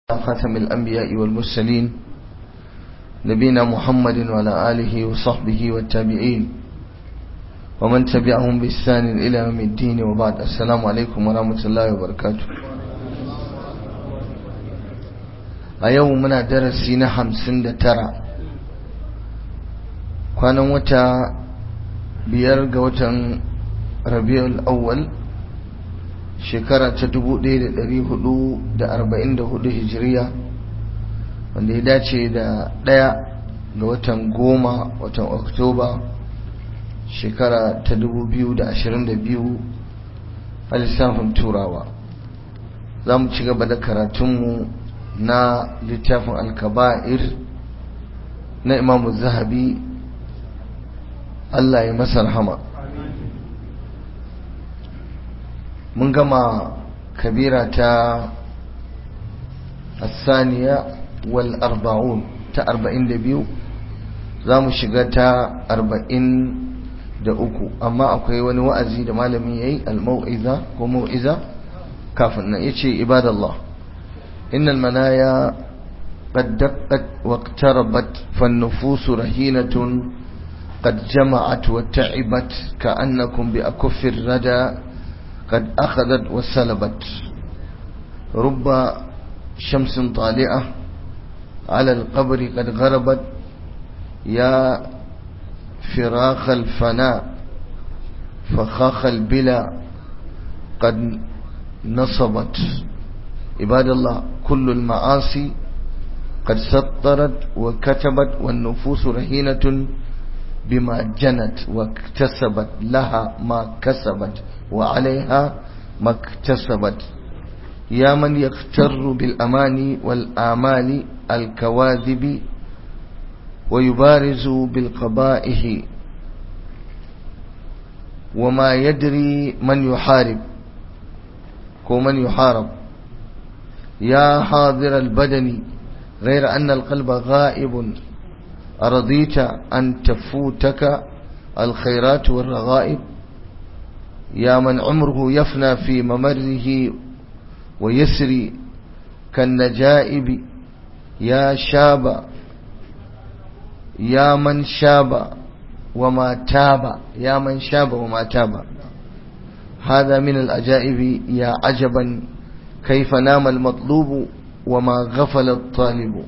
خاتم الأنبياء والمرسلين نبينا محمد وعلى آله وصحبه والتابعين ومن تبعهم بإحسان إلى يوم الدين وبعد السلام عليكم ورحمة الله وبركاته أيوم درسنا خمسين ترى كان وتا بيرغ وتن ربيع الأول shekara ta 1444 hijiriya wanda ya dace da ɗaya ga watan goma watan oktoba shekara ta 2022 a lissafin turawa za mu ci gaba da karatunmu na littafin alkaba'ir na imamu zahabi Allah ya masa rahama mun gama kabira ta asaniya wal arba'un ta arba'in da biyu za mu shiga ta arba'in da uku amma akwai wani wa'azi da malamin ya yi al-mau'iza ko mau'iza kafin nan ya ce ibadallah innal manaya قد دقت واقتربت فالنفوس رهينة قد جمعت وتعبت كأنكم بأكف الردى قد أخذت وسلبت رب شمس طالعة على القبر قد غربت يا فراخ الفناء فخاخ البلا قد نصبت عباد الله كل المعاصي قد سطرت وكتبت والنفوس رهينة بما جنت واكتسبت لها ما كسبت وعليها ما اكتسبت يا من يغتر بالأماني والآمال الكواذب ويبارز بالقبائح وما يدري من يحارب ومن يحارب يا حاضر البدن غير أن القلب غائب أرضيت أن تفوتك الخيرات والرغائب يا من عمره يفنى في ممره ويسري كالنجائب يا شاب يا من شاب وما تاب يا من شاب وما تاب هذا من الأجائب يا عجبا كيف نام المطلوب وما غفل الطالب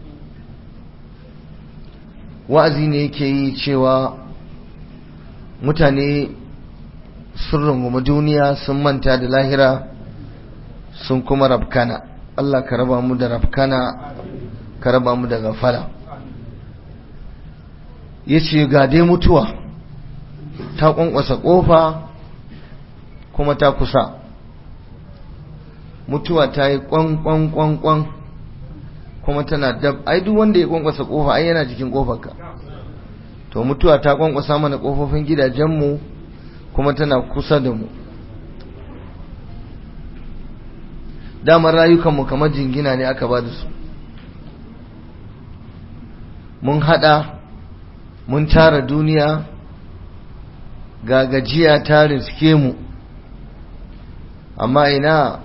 wa'azi ne yake yi cewa mutane sun rungumi duniya sun manta da lahira sun kuma rafkana Allah ka raba mu da rafkana ka raba mu da gafala ya ce ga dai mutuwa ta kwankwasa ƙofa kuma ta kusa mutuwa ta yi kwankwankwankwan kuma tana dab ai duk wanda ya kwankwasa kofa ai yana jikin kofarka to mutuwa ta kwankwasa mana kofofin gidajenmu kuma tana kusa da mu damar rayukanmu kamar jingina ne aka ba da su mun hada mun tara duniya ga gajiya ta riske mu amma ina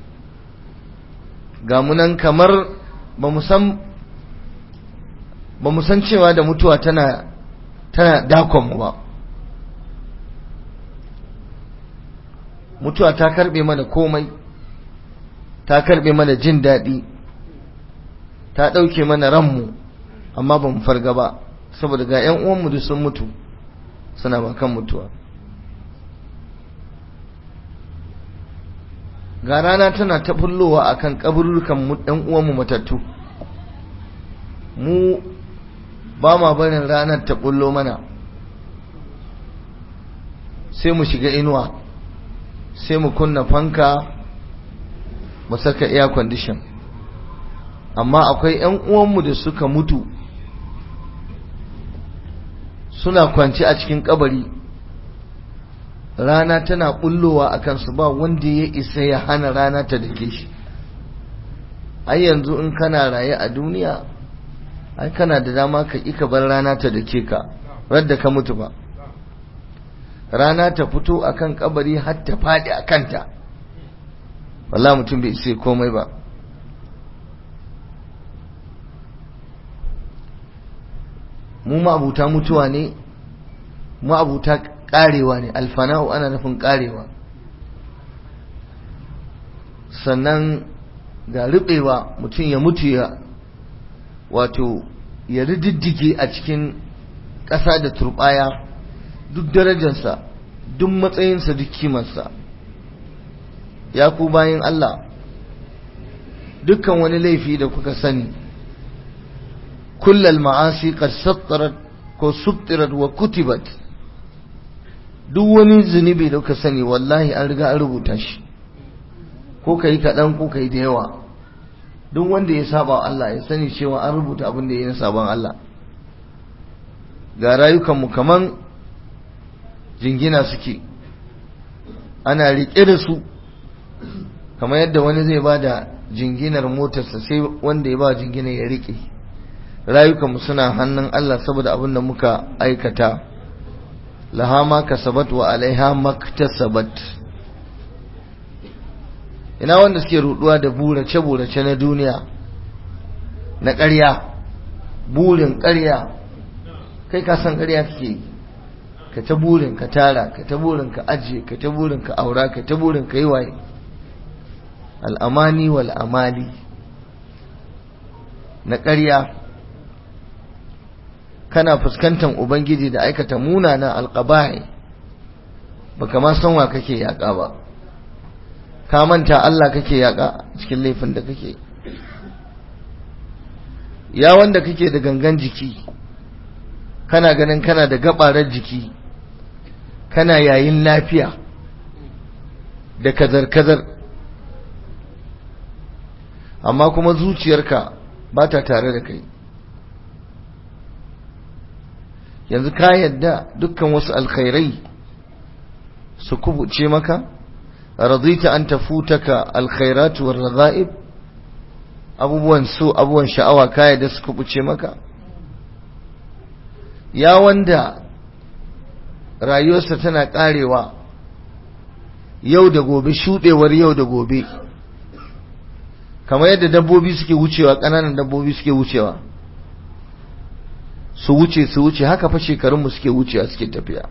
ga munan kamar ba mu san cewa da mutuwa tana tana dakonmu ba mutuwa ta karbe mana komai ta karbe mana jin daɗi ta ɗauke mana ranmu amma ba mu farga ba saboda ga 'yan uwanmu da sun mutu suna bakan mutuwa ga rana tana ta bullowa akan kaburukan mu ɗan uwanmu matattu mu ba ma barin ranar ta bullo mana sai mu shiga inuwa sai mu kunna fanka mu saka air condition amma akwai ƴan uwanmu da suka mutu suna kwanci a cikin kabari rana tana bullowa a kansu ba wanda ya isa ya hana rana ta dake shi ai yanzu in kana raye a duniya ai kana da dama ka ka bar rana ta dake ka radda ka mutu ba rana ta fito akan kabari har ta fadi a kanta wallahi mutum bai isa komai ba mu ma'abuta mutuwa ne ma'abuta karewa ne alfana'u ana nufin karewa sannan ga rubewa mutum ya mutu ya wato ya rididdige a cikin ƙasa da turbaya duk darajarsa duk matsayinsa duk kimarsa ya ku bayan Allah dukkan wani laifi da kuka sani kullal ma'asi qad sattarat ko suttirat wa kutibat duk wani zunubi da kuka sani wallahi an riga an rubuta shi ko kai kaɗan ko kai da yawa duk wanda ya saba Allah ya sani cewa an rubuta abin da ya yi na sabon Allah ga rayukanmu kaman jingina suke ana riƙe da su kamar yadda wani zai ba da jinginar motarsa sai wanda ya ba jinginar ya riƙe rayukanmu suna hannun Allah saboda abin da muka aikata laha ma kasabat wa alaiha maktasabat ina wanda suke ruduwa da burace-burace na duniya na ƙarya burin ƙarya kai ka san ƙarya kake yi ka ta burin ka tara ka ta burin ka ajiye ka ta burin ka aura ka ta burin ka yi waye al'amani wal amali na ƙarya kana fuskantar ubangiji da aikata munana alƙaba'i baka ma san wa kake yaƙa ba ka manta Allah kake yaƙa cikin laifin da kake ya wanda kake da gangan jiki kana ganin kana da gabarar jiki kana yayin lafiya da kazar-kazar amma kuma zuciyarka ba ta tare da kai yanzu ka yadda dukkan wasu alkhairai su kubuce maka radita an tafutaka alkhairatu war radha'ib abubuwan so abubuwan sha'awa ka yadda su kubuce maka ya wanda rayuwarsa tana karewa yau da gobe shudewar yau da gobe kamar yadda dabbobi suke wucewa ƙananan dabbobi suke wucewa su wuce su wuce haka fa shekarunmu suke wucewa suke tafiya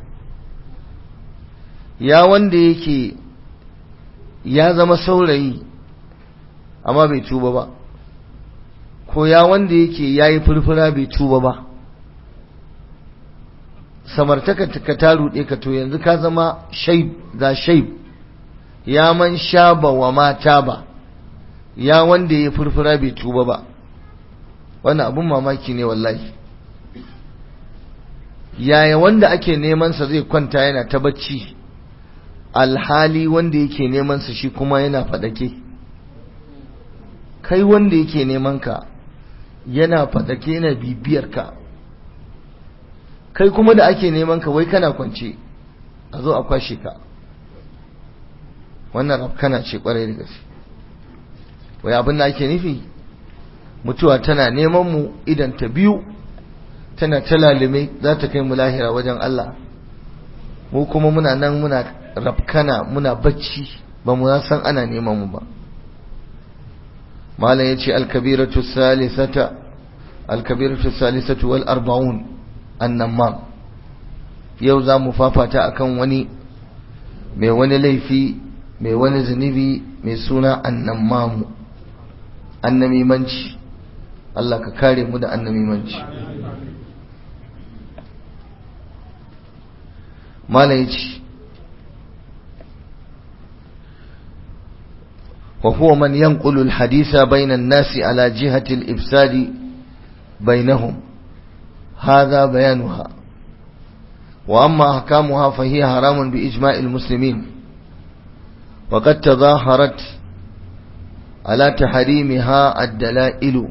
ya wanda yake ya zama saurayi amma bai tuba ba ko ya wanda yake ya yi furfura bai tuba ba samartaka ka ta ruɗe ka to yanzu ka zama shaib za shaib ya man shaba wa mata ba ya wanda ya furfura bai tuba ba wannan abun mamaki ne wallahi yaya wanda ake neman sa zai kwanta yana ta bacci alhali wanda yake neman sa shi kuma yana fadake kai wanda yake neman ka yana fadake yana bibiyar ka kai kuma da ake neman ka wai kana kwance a zo a kwashe ka wannan rafkana ce kwarai da gaske wai abin da ake nufi mutuwa tana neman mu idan ta biyu tana ta lalume za ta kai mu lahira wajen Allah mu kuma muna nan muna rafkana muna bacci ba mu san ana neman mu ba malam yace al-kabiratu salisata al-kabiratu salisatu wal arba'un annamam yau za mu fafata akan wani mai wani laifi mai wani zunubi mai suna annamamu annamimanci Allah ka kare mu da annamimanci mala yace وهو من ينقل الحديث بين الناس على جهة الإفساد بينهم هذا بيانها وأما أحكامها فهي حرام بإجماع المسلمين وقد تظاهرت على تحريمها الدلائل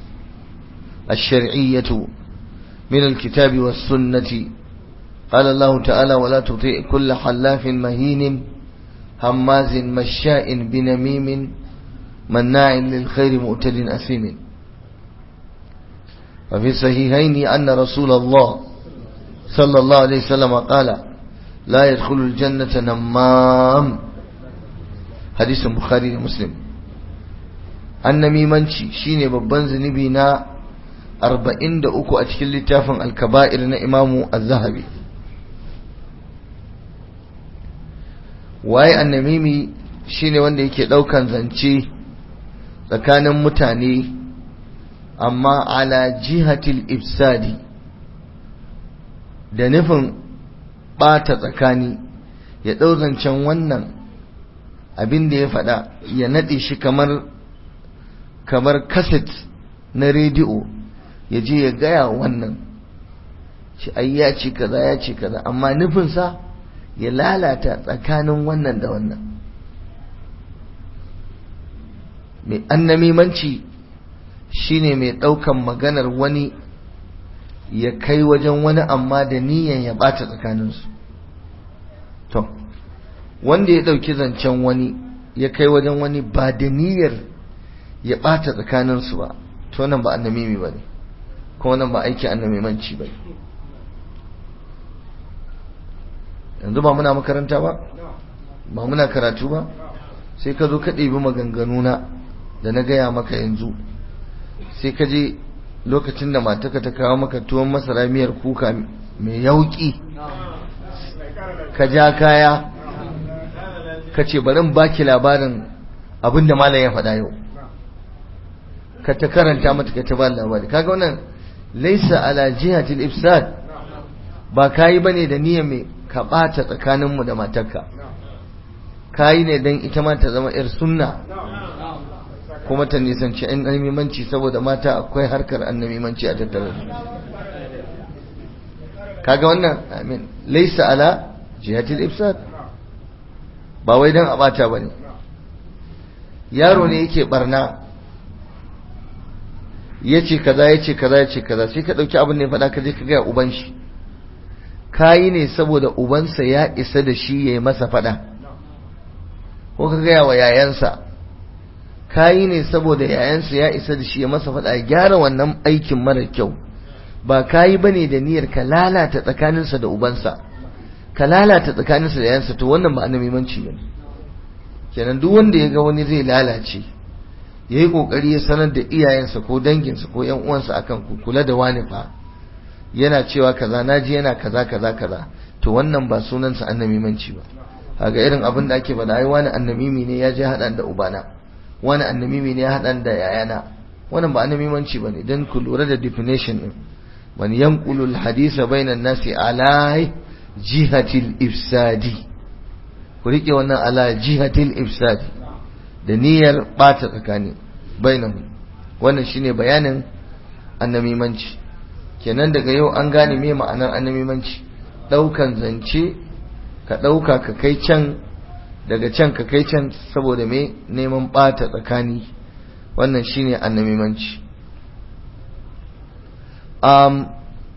الشرعية من الكتاب والسنة قال الله تعالى ولا تطيع كل حلاف مهين هماز مشاء بنميم مناع للخير مؤتد أثيم وفي الصحيحين أن رسول الله صلى الله عليه وسلم قال لا يدخل الجنة نمام حديث البخاري ومسلم annamimanci shine babban zunubi na arba'in da uku a cikin littafin alkaba'ir na imamu az-zahabi waye annamimi shine wanda yake daukan zance tsakanin mutane amma ala jihatil ifsadi da nufin bata tsakani ya dau zancen wannan abin da ya faɗa ya naɗe shi kamar kamar kaset na rediyo ya je ya gaya wannan shi ai ya ce kaza ya ce kaza amma nufinsa ya lalata tsakanin wannan da wannan mai annamimanci shine mai ɗaukan maganar wani ya kai wajen wani amma da niyan ya ɓata tsakaninsu to wanda ya ɗauki zancen wani ya kai wajen wani ba da niyyar ya ɓata tsakaninsu ba to nan ba annamimi ba ne kuma nan ba aiki annamimanci ba yanzu ba muna makaranta ba ba muna karatu ba sai ka zo ka ɗebi maganganuna da na gaya maka yanzu sai ka je lokacin da mataka ta kawo maka tuwon masara miyar kuka mai yauki ka ja kaya ka ce bari in baki labarin abin da malam ya faɗa yau ka ta karanta mata ka ta ba labari kaga wannan laisa ala jihatil ifsad ba kayi bane da niyyar mai ka ɓata tsakaninmu da matarka kayi ne don ita ma ta zama 'yar sunna kuma ta nisanci annamimanci saboda mata akwai harkar annamimanci a tattare kaga wannan amin laisa ala jihatil ifsad ba wai don a ɓata ba ne yaro ne yake barna ya ce kaza ya ce kaza ya ce kaza sai ka ɗauki abin da ya faɗa ka je ka gaya uban shi kayi ne saboda ubansa ya isa da shi ya yi masa faɗa ko ka gaya wa yayansa kayi ne saboda yayansa ya isa da shi ya masa faɗa ya gyara wannan aikin mara kyau ba kayi bane da niyyar ka lalata tsakaninsa da ubansa ka lalata tsakaninsa da yayansa to wannan ba annabimanci bane kenan duk wanda ya ga wani zai lalace ya yi kokari ya sanar da iyayensa ko danginsa ko yan uwansa akan ku kula da wani fa yana cewa kaza naji yana kaza kaza kaza to wannan ba sunansa annamimanci ba kaga irin abin da ake faɗa ai wani annamimi ne ya je haɗan da ubana wani annamimi ne ya haɗan da yayana wannan ba annamimanci bane dan ku lura da definition din man yanqulu al-hadisa bainan nasi ala jihatil ifsadi ku rike wannan ala jihatil ifsadi da niyyar bata tsakani bainahu wannan shine bayanin annamimanci kenan daga yau an gane me ma'anar annamimanci daukan zance ka dauka ka kai can daga can ka kai can saboda me neman bata tsakani wannan shine annamimanci um,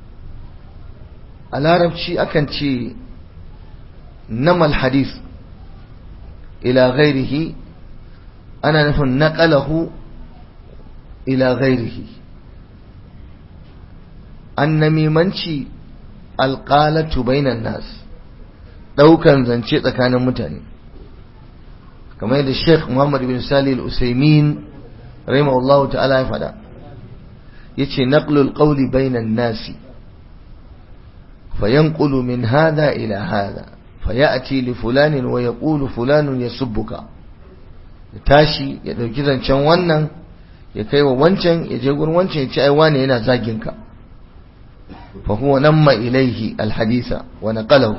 a larabci akan ce namal hadith ila ghairihi ana nufin naqalahu ila ghairihi annamimanci alqalatu bainan nas daukan zance tsakanin mutane kamar yadda Sheikh Muhammad bin Salih al-Usaymin rahimahullahu ta'ala ya fada yace naqlul qawli bainan nasi فينقل من هذا إلى هذا فيأتي لفلان ويقول فلان يسبك tashi ya dauki zancen wannan ya kai wa wancan ya je gurin wancan ya ce ai wane yana zagin ka fa huwa namma ilaihi alhadisa wa naqalahu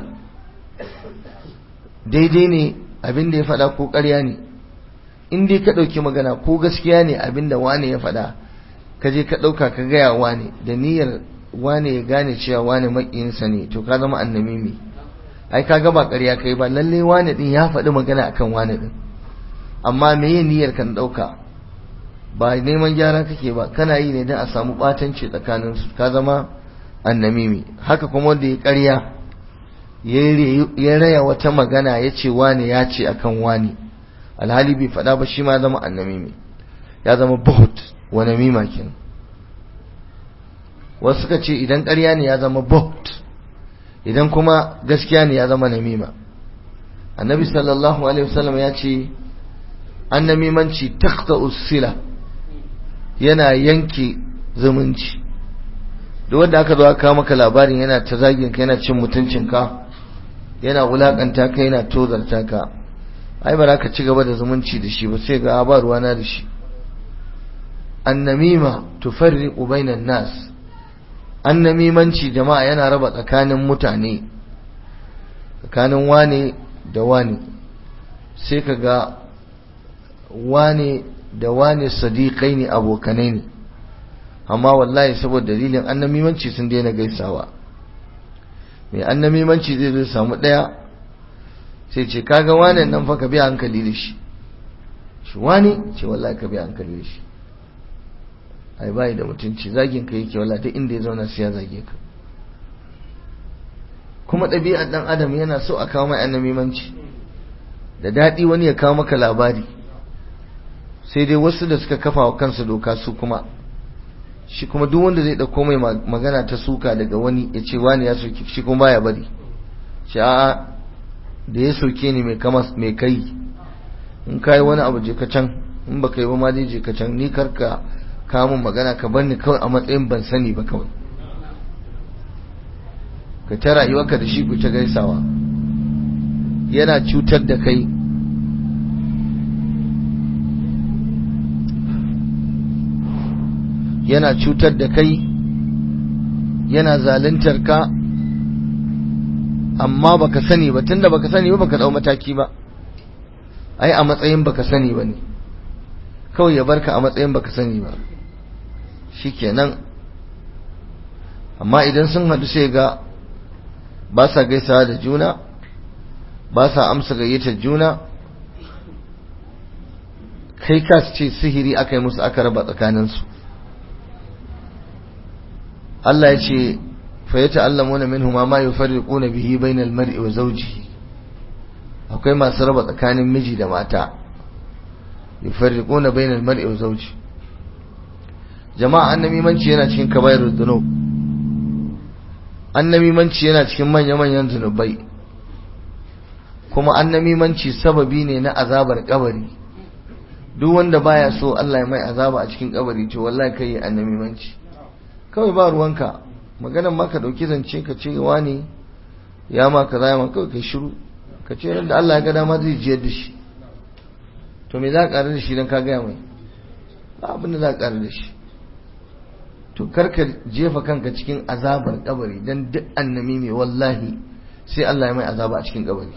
daidai ne abin da ya faɗa ko ƙarya ne in dai ka ɗauki magana ko gaskiya ne abin da wane ya faɗa ka je ka ɗauka ka gaya wane da niyyar wane ya gane cewa wane makiyinsa ne to ka zama annamimi ai ka ga ba ƙarya kai ba lalle wane din ya faɗi magana akan wane din amma meye niyyar kan ɗauka ba neman gyara kake ba kana yi ne don a samu ɓatanci tsakanin su ka zama annamimi haka kuma wanda ya ƙarya ya raya wata magana ya ce wane ya ce akan wane alhali bai faɗa ba shi ma zama annamimi ya zama buhut wa namima kenan wasu suka ce idan ƙarya ne ya zama buht idan kuma gaskiya ne ya zama namima annabi sallallahu alaihi wasallam ya ce an namimanci takta usila yana yanke zumunci duk wanda aka zo aka kawo maka labarin yana ta zagin ka yana cin mutuncin ka yana wulakanta ka yana tozarta ka ai ba za ka ci gaba da zumunci da shi ba sai ga ba ruwana da shi annamima tufarriqu bainan nas annamimanci jama'a yana raba tsakanin mutane tsakanin wane da wane sai ka ga wane da wane sadiqai ne abokanai ne amma wallahi saboda dalilin annamimanci sun daina gaisawa mai annamimanci zai zo samu daya sai ce kaga wane nan fa ka biya hankali da shi shi wani ce wallahi ka biya hankali da shi ai bai da mutunci zagin ka yake wallahi duk inda ya zauna sai ya zage ka kuma ɗabi'ar ɗan adam yana so a kawo mai annamimanci da daɗi wani ya kawo maka labari sai dai wasu da suka kafa wa kansu doka su kuma shi kuma duk wanda zai ɗauko mai magana ta suka daga wani ya ce wani ya soke shi kuma baya bari shi a'a da ya soke ni mai kama mai kai in ka yi wani abu je ka can in ba ka yi ba ma dai je ka can ni karka kawo min magana ka bar ni kawai a matsayin ban sani ba kawai ka ta rayuwarka da shi ku ta gaisawa yana cutar da kai yana cutar da kai yana zaluntar ka amma baka sani ba tunda baka sani ba baka dau mataki ba ai a matsayin baka sani ba ne kawai ya barka a matsayin baka sani ba shikenan amma idan sun hadu sai ga ba sa gaisawa da juna ba sa amsa gayyatar juna kai ka ce sihiri aka yi musu aka raba tsakaninsu Allah ya ce fa ya ta'allamuna minhu ma yufarriquna bihi bainal mar'i wa zawjihi akwai masu raba tsakanin miji da mata yufarriquna bainal mar'i wa zawjihi jama'a annamimanci yana cikin kaba'irud dhunub annamimanci yana cikin manya-manyan zunubai kuma annamimanci sababi ne na azabar kabari duk wanda baya so Allah ya mai azaba a cikin kabari to wallahi kai annamimanci kawai ba ruwanka maganan ma ka dauki zance ka ce wani ya ma kaza ya ma kawai kai shiru ka ce da Allah ya ga dama zai jiyar da shi to me za ka ƙarar da shi don ka gaya mai ba abin da za ka ƙarar da shi to karka jefa kanka cikin azabar kabari dan duk annami mai wallahi sai Allah ya mai azaba a cikin kabari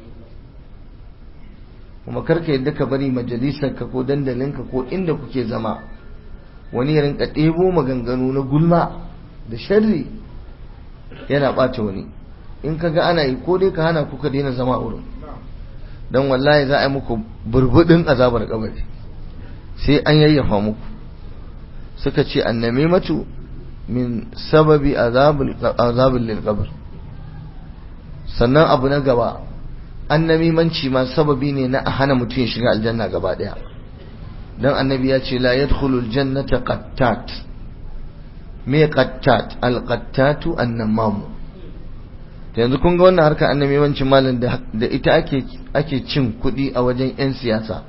kuma karka yadda ka bari majalisar ka ko dandalin ka ko inda kuke zama wani ya rinka ɗebo maganganu na gulma da sharri yana ɓata wani in ka ga ana yi ko dai ka hana kuka daina zama a wurin don wallahi za a yi muku burbuɗin azabar kabari sai an yayyafa muku suka ce annamimatu min sababi azabin lilqabr sannan abu na gaba annamimanci ma sababi ne na a hana mutum ya shiga aljanna gaba daya dan annabi ya ce la yadkhulul jannata qattat me qattat alqattatu annamamu to yanzu kun ga wannan harkar annamimancin malam da ita ake ake cin kuɗi a wajen yan siyasa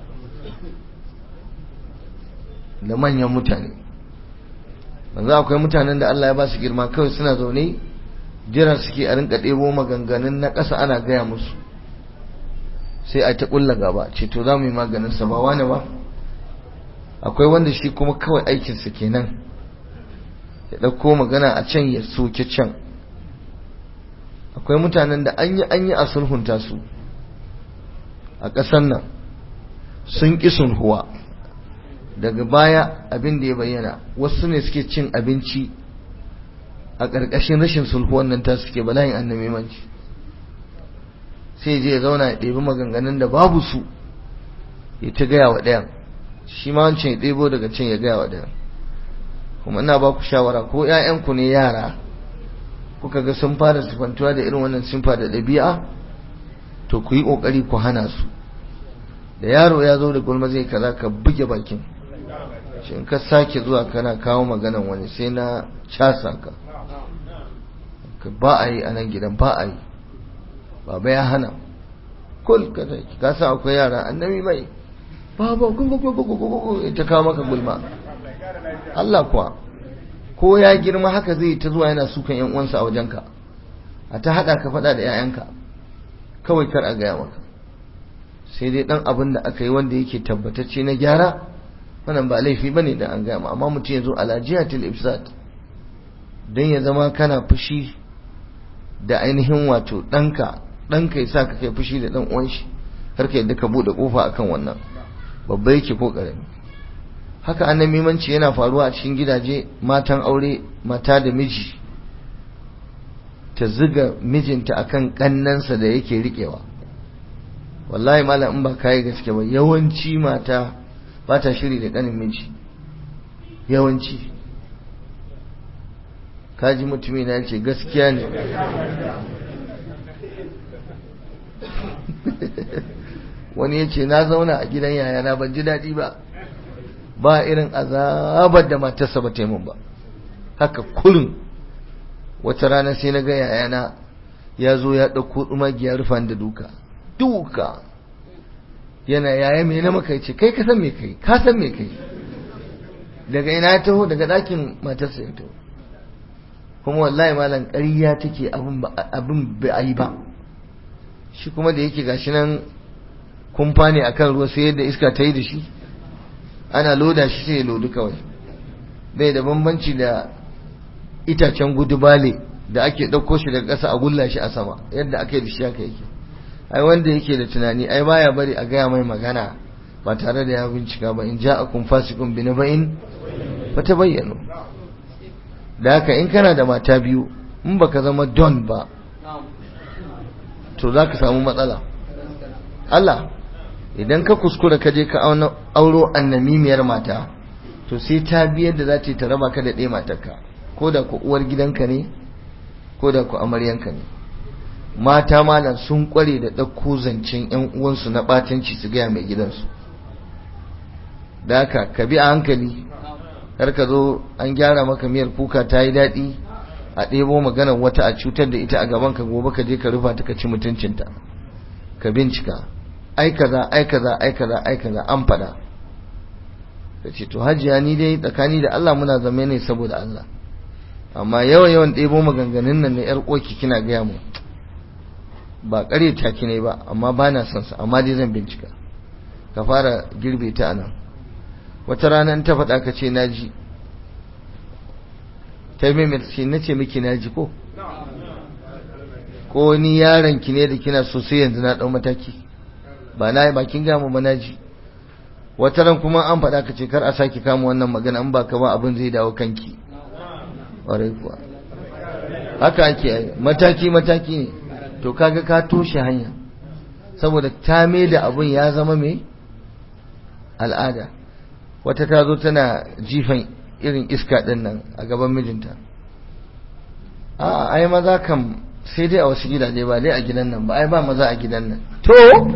da manyan mutane yanzu akwai mutanen da Allah ya ba su girma kawai suna zaune jira suke a rinka ɗebo maganganun na ƙasa ana gaya musu sai a ta ƙulla gaba ce to za mu yi maganin sa ba wani ba akwai wanda shi kuma kawai aikinsa kenan ya ɗauko magana a can ya soke can akwai mutanen da an yi an yi a sulhunta su a ƙasar nan sun ƙi sulhuwa daga baya abin da ya bayyana wasu ne suke cin abinci a ƙarƙashin rashin sulhuwan nan ta suke bala'in annamimanci sai je ya zauna ya ɗebi maganganun da babu su ya ta gaya wa ɗayan shi ma wancan ya ɗebo daga can ya gaya wa ɗayan kuma ina ba ku shawara ko ‘ya'yanku ne yara kuka ga sun fara sifantuwa da irin wannan simfa da ɗabi'a to ku yi ƙoƙari ku hana su da yaro ya zo da gulma zai kaza ka buge bakin shi in ka sake zuwa kana kawo maganan wani sai na casa ka ba a yi a nan gidan ba a yi baba ya hana kul ka sake ka sa akwai yara annabi mai baba ta kawo maka gulma Allah kuwa ko ya girma haka zai ta zuwa yana sukan yan uwansa a wajenka a ta hada ka fada da 'ya'yanka kawai kar a gaya maka sai dai dan abin da aka yi wanda yake tabbatacce na gyara wannan ba laifi bane da an gaya ma amma mutum ya zo ala jihatil ifsad dan ya zama kana fushi da ainihin wato ɗanka ɗanka ya sa ka kai fushi da ɗan uwan shi har ka yadda ka buɗe ƙofa akan wannan babba yake ko ƙarami haka annamimanci yana faruwa a cikin gidaje matan aure mata da miji ta ziga mijinta akan ƙannansa da yake riƙewa wallahi malam in ba kayi gaske ba yawanci mata ba ta shiri da ƙanin miji yawanci kaji mutumi na ce gaskiya ne wani ya ce na zauna a gidan yayana ban ji daɗi ba ba irin azabar da matarsa ba taimun ba haka kurin wata rana sai na ga yayana ya zo ya ɗauko ɗumagiyar rufan da duka duka yana yaya mai na maka ce kai ka san me kai ka san me kai daga ina ya taho daga ɗakin matarsa ya taho kuma wallahi malam ƙarya take abin abin bai a yi ba shi kuma da yake gashi nan kumfa ne akan ruwa sai yadda iska ta yi da shi ana loda shi sai ya lodu kawai bai da bambanci da itacen gudubale da ake ɗauko shi daga ƙasa a gulla shi a sama yadda aka yi da shi haka yake ai wanda yake da tunani ai baya bari a gaya mai magana ba tare da ya bincika ba in ja'akum fasiqun bi naba'in fatabayyanu da haka in kana da mata biyu in baka zama don ba to za ka samu matsala Allah idan ka kuskura ka je ka auro annamimiyar mata to sai ta biyar da za ta yi ta raba ka da ɗaya matarka ko da ku uwar gidanka ne ko da ku amaryanka ne mata malam sun kware da ɗauko zancen yan uwansu na ɓatanci su gaya mai gidansu da haka ka bi a hankali kar ka zo an gyara maka miyar kuka ta yi daɗi a ɗebo maganar wata a cutar da ita a gaban ka gobe ka je ka rufa ta ka ci mutuncinta ka bincika ai kaza ai kaza ai kaza ai kaza an faɗa ka ce to hajiya ni dai tsakani da Allah muna zama ne saboda Allah amma yawan yawan ɗebo maganganun nan na yar ƙoki kina gaya mu ba ƙare ta ki ne ba amma ba na son sa amma dai zan bincika ka fara girbe ta anan wata rana in ta faɗa ka ce naji ta maimaita ce na ce miki naji ko ko ni yaron ki ne da kina so sai yanzu na ɗau mataki ba na yi bakin gamu ba naji wata ran kuma an faɗa ka ce kar a sake kama wannan magana in ba ka ba abin zai dawo kanki ƙwarai kuwa haka ake yi mataki mataki ne to kaga ka toshe hanya saboda ta mai da abin ya zama mai al'ada wata ta zo tana jifan irin iska ɗin nan a gaban mijinta a ai maza kam sai dai a wasu gidaje ba dai a gidan nan ba ai ba maza a gidan nan to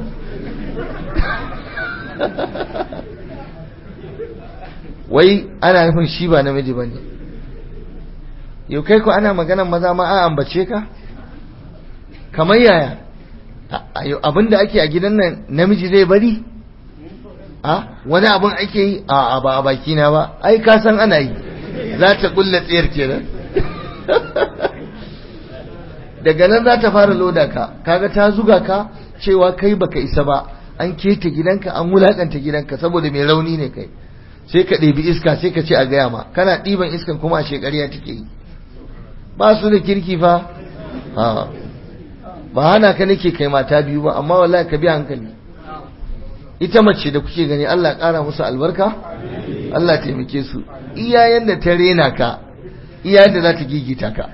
wai ana nufin shi ba namiji ba ne yau kai ko ana maganan maza ma a ambace ka kamar yaya abinda ake a gidan nan namiji zai bari a wani abin ake yi a ba a baki na ba ai ka san ana yi za ta kulla tsayar kenan daga nan za ta fara loda ka kaga ta zuga ka cewa kai baka isa ba an keta gidanka an wulakanta gidanka saboda mai rauni ne kai sai ka ɗebi iska sai ka ce a gaya ma kana ɗiban iskan kuma a shekariya take yi ba su da kirki fa ba hana ka nake kai mata biyu ba amma wallahi ka bi hankali ita mace da kuke gani Allah ƙara musu albarka Allah taimake su iyayen da ta rena ka iyayen da za ta gigita ka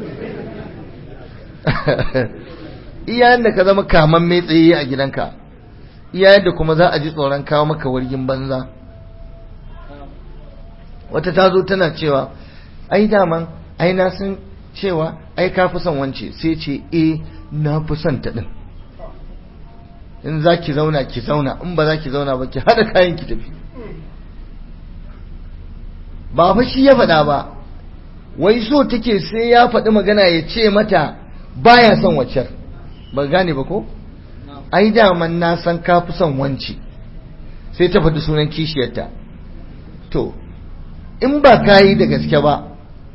iyayen da ka zama kaman mai tsaye a gidanka iyayen da kuma za a ji tsoron kawo maka wargin banza wata ta zo tana cewa ai daman ai na san cewa ai ka fi son wance sai ce eh na fi son ta din in za ki zauna ki zauna in ba za ki zauna ba ki haɗa kayan ki tafi ba fa shi ya faɗa ba wai so take sai ya faɗi magana ya ce mata baya son waccar ba gane ba ko ai daman na san ka fi son wance sai ta faɗi sunan kishiyarta to in ba ka yi da gaske ba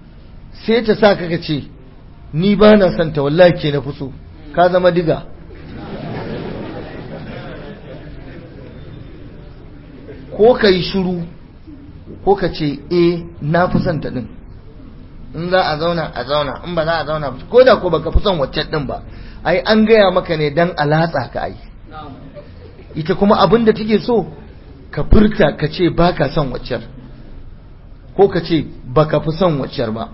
sai ta sa ka ce ni ba na son ta wallahi ke na fuso ka zama diga ko ka yi shiru ko ka ce e na fi son ta din in za a zauna a zauna in ba za a zauna ko da ko baka fi son waccan din ba ai an gaya maka ne dan alatsa ka ai ita kuma abin da take so ka furta ka ce baka son waccar ko ka ce baka fi son waccar ba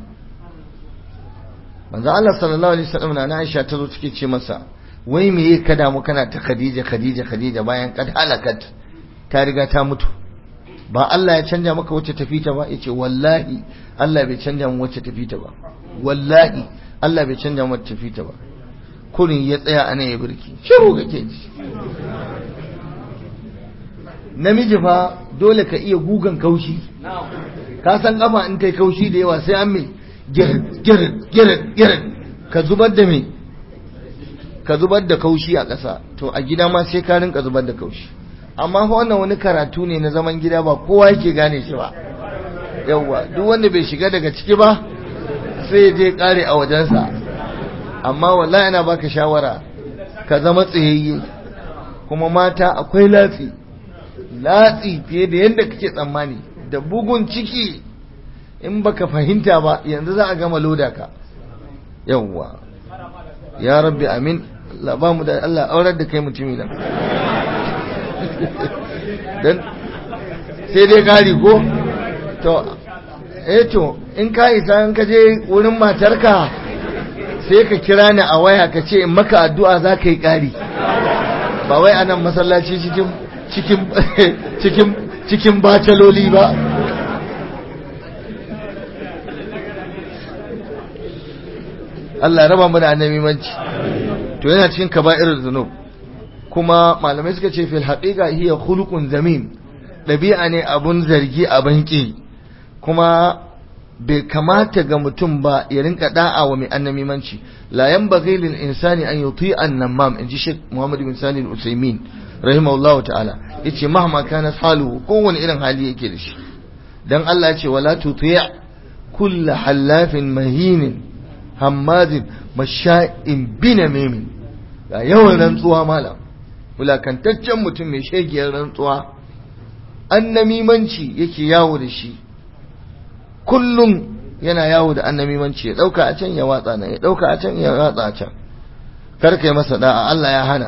manzo Allah sallallahu alaihi wasallam na Aisha ta zo take ce masa wai me yake kada mu kana ta Khadija Khadija Khadija bayan kad halakat ta riga ta mutu ba Allah ya canja maka wacce tafi ta ba yace wallahi Allah bai canja mu wacce tafi ta ba wallahi Allah bai canja mu wacce tafi ta ba kurin ya tsaya ana ya birki shiru kake ji namiji fa dole ka iya gugan kaushi ka san kafa in kai kaushi da yawa sai an me girin girin girin girin ka zubar da me ka zubar da kaushi a ƙasa to a gida ma sai ka rinka zubar da kaushi amma fa wannan wani karatu ne na zaman gida ba kowa yake gane shi ba yawwa duk wanda bai shiga daga ciki ba sai je kare a wajensa amma wallahi ina baka shawara ka zama tsayayye kuma mata akwai latsi latsi fiye da yadda kake tsammani da bugun ciki in baka fahimta ba yanzu za a gama loda ka yawwa ya rabbi amin Allah ba mu da Allah aurar da kai mutumi da dan sai dai kari ko to eh to in ka isa in ka je wurin matarka sai ka kira ni a waya ka ce in maka addu'a za ka yi kari ba wai anan masallaci cikin cikin cikin cikin bacaloli ba Allah raba mu da annabi manci to yana cikin kaba'irul zunub kuma malamai suka ce fil haqiqa hiya khuluqun zamin dabi'a ne abun zargi a banki kuma bai kamata ga mutum ba ya rinka da'a wa mai annabi manci la yanbaghi lil insani an yuti an namam inji Sheikh Muhammad bin Salih al-Utsaimin rahimahullah ta'ala yace mahma kana haluhu kowane irin hali yake da shi dan Allah ya ce wala tuti' kull halafin mahinin hammazin masha'in binamimin ga yawan rantsuwa malam wulakantaccen mutum mai shegiyar rantsuwa annamimanci yake yawo da shi kullum yana yawo da annamimanci ya dauka a can ya watsa nan ya dauka a can ya watsa a can kar kai masa da'a Allah ya hana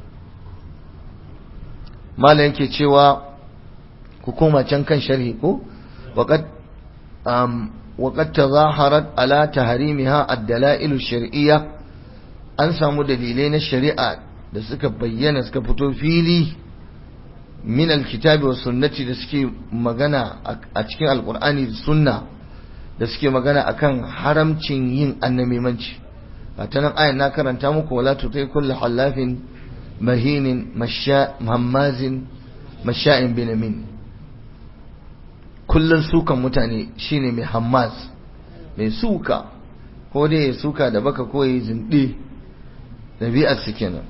malam yake cewa ku koma can kan sharhi ko waqad um وقد تظاهرت على تحريمها الدلائل الشرعية an samu dalilai na shari'a da suka bayyana suka fito fili min alkitabi wa sunnati da suke magana a cikin alkur'ani da sunna da suke magana akan haramcin yin annamimanci a ta nan ayan na karanta muku wala tutai kullu halafin mahinin mahamazin masha'in binamin kullun sukan mutane shine mai hammaz mai suka ko dai ya suka da baka ko ya zinde ɗabi'ar su kenan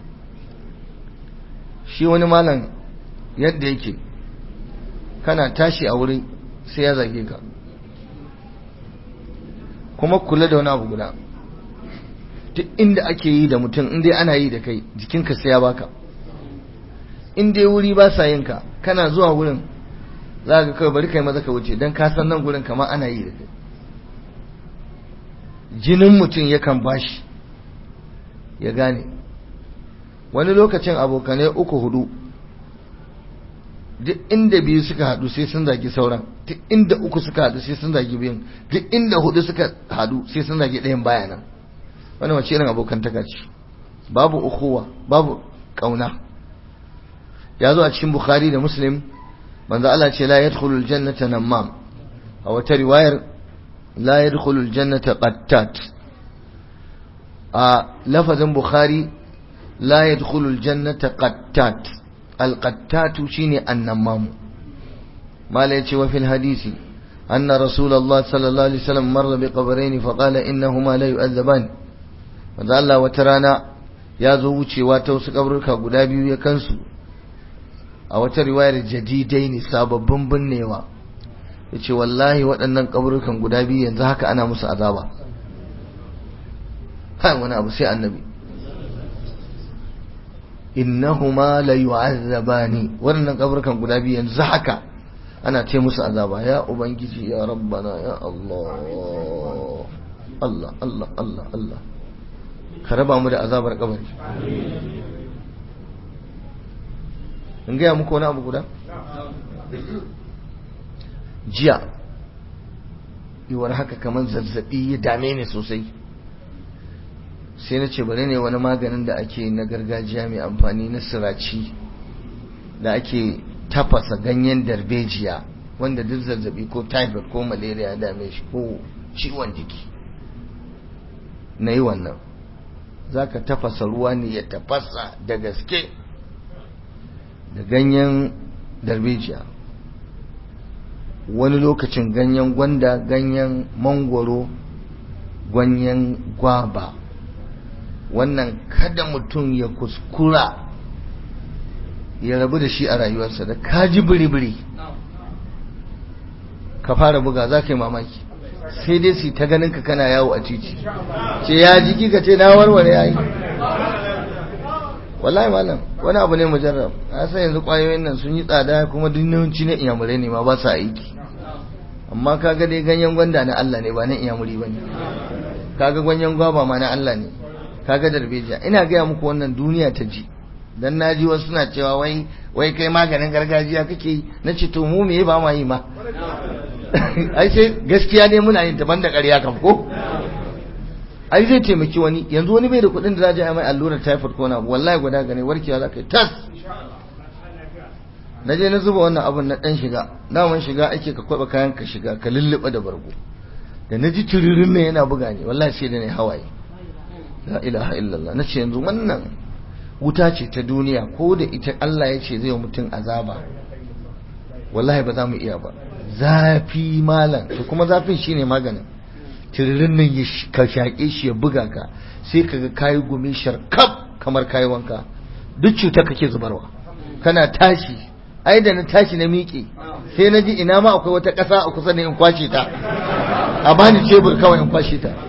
shi wani malam yadda yake kana tashi a wurin sai ya zage ka kuma kula da wani abu guda duk inda ake yi da mutum in dai ana yi da kai jikinka sai ya baka in dai wuri ba sa yinka kana zuwa wurin za ka kawai bari kai maza ka wuce don ka san nan gurin kamar ana yi da kai jinin mutum yakan bashi ya gane wani lokacin abokanai uku hudu duk inda biyu suka hadu sai sun zagi sauran duk inda uku suka hadu sai sun zagi biyun duk inda hudu suka hadu sai sun zagi ɗayan bayanan wani wace irin abokantaka ce babu ukuwa babu kauna ya zo a cikin bukhari da muslim manzo Allah ce la yadkhulul jannata namam a wata riwayar la yadkhulul jannata qattat a lafazin bukhari la yadkhulul jannata qattat al qattatu shine annamam mala yace wa fil hadisi anna rasulullah sallallahu alaihi wasallam marra bi qabrayn fa qala innahuma la yu'adzaban manzo Allah wata rana ya zo wucewa ta wasu kaburka guda biyu ya kansu a wata riwayar jadidai ne sababbin binnewa ya ce wallahi waɗannan kaburukan guda biyu yanzu haka ana musu azaba kai wani abu sai annabi innahuma la yu'azzabani waɗannan kaburukan guda biyu yanzu haka ana ce musu azaba ya ubangiji ya rabbana ya Allah Allah Allah Allah Allah ka raba mu da azabar kabari in gaya muku wani abu guda jiya yiwuwar haka kamar zazzabi ya dame ni sosai sai na ce bari ne wani maganin da ake na gargajiya mai amfani na siraci da ake tafasa ganyen darbejiya wanda duk zazzabi ko typhoid ko malaria dame shi ko ciwon jiki na yi wannan za ka tafasa ruwa ne ya tafasa da gaske da ganyen darbejiya wani lokacin ganyen gwanda ganyen mangwaro ganyen gwaba wannan kada mutum ya kuskura ya rabu da shi a rayuwarsa da kaji biri-biri ka fara buga za ka yi mamaki sai dai su ta ganin ka kana yawo a titi ce ya jiki ka ce na warware ya yi wallahi malam wani abu ne mujarrab a san yanzu kwayoyin nan sun yi tsada kuma dunyawanci na iyamurai ne ma ba sa aiki amma kaga dai ganyen gwanda na Allah ne ba na iyamuri ba ne kaga ganyen gwaba ma na Allah ne kaga darbejiya ina gaya muku wannan duniya ta ji dan naji wasu suna cewa wai wai kai maganin gargajiya kake yi na ce to mu me ba ma yi ma ai sai gaskiya ne muna yin daban da ƙarya kam ko ai zai taimaki wani yanzu wani bai da kuɗin da za a mai allurar typhoid ko na wallahi guda gane warkewa za ka yi tas na je na zuba wannan abun na ɗan shiga daman shiga ake ka kwaɓa kayan ka shiga ka lulluɓa da bargo da na ji turirin ne yana buga ne wallahi sai da ne hawaye la ilaha illallah na ce yanzu wannan wuta ce ta duniya ko da ita Allah ya ce zai wa mutum azaba wallahi ba za mu iya ba zafi malam to kuma zafin shine maganin tiririn nan ya ka shaƙe shi ya buga ka sai ka ga kayi gumi sharkaf kamar kayi wanka duk cuta kake zubarwa kana tashi ai da na tashi na miƙe sai na ji ina ma akwai wata ƙasa a kusa da in kwashe ta a bani cebur kawai in kwashe ta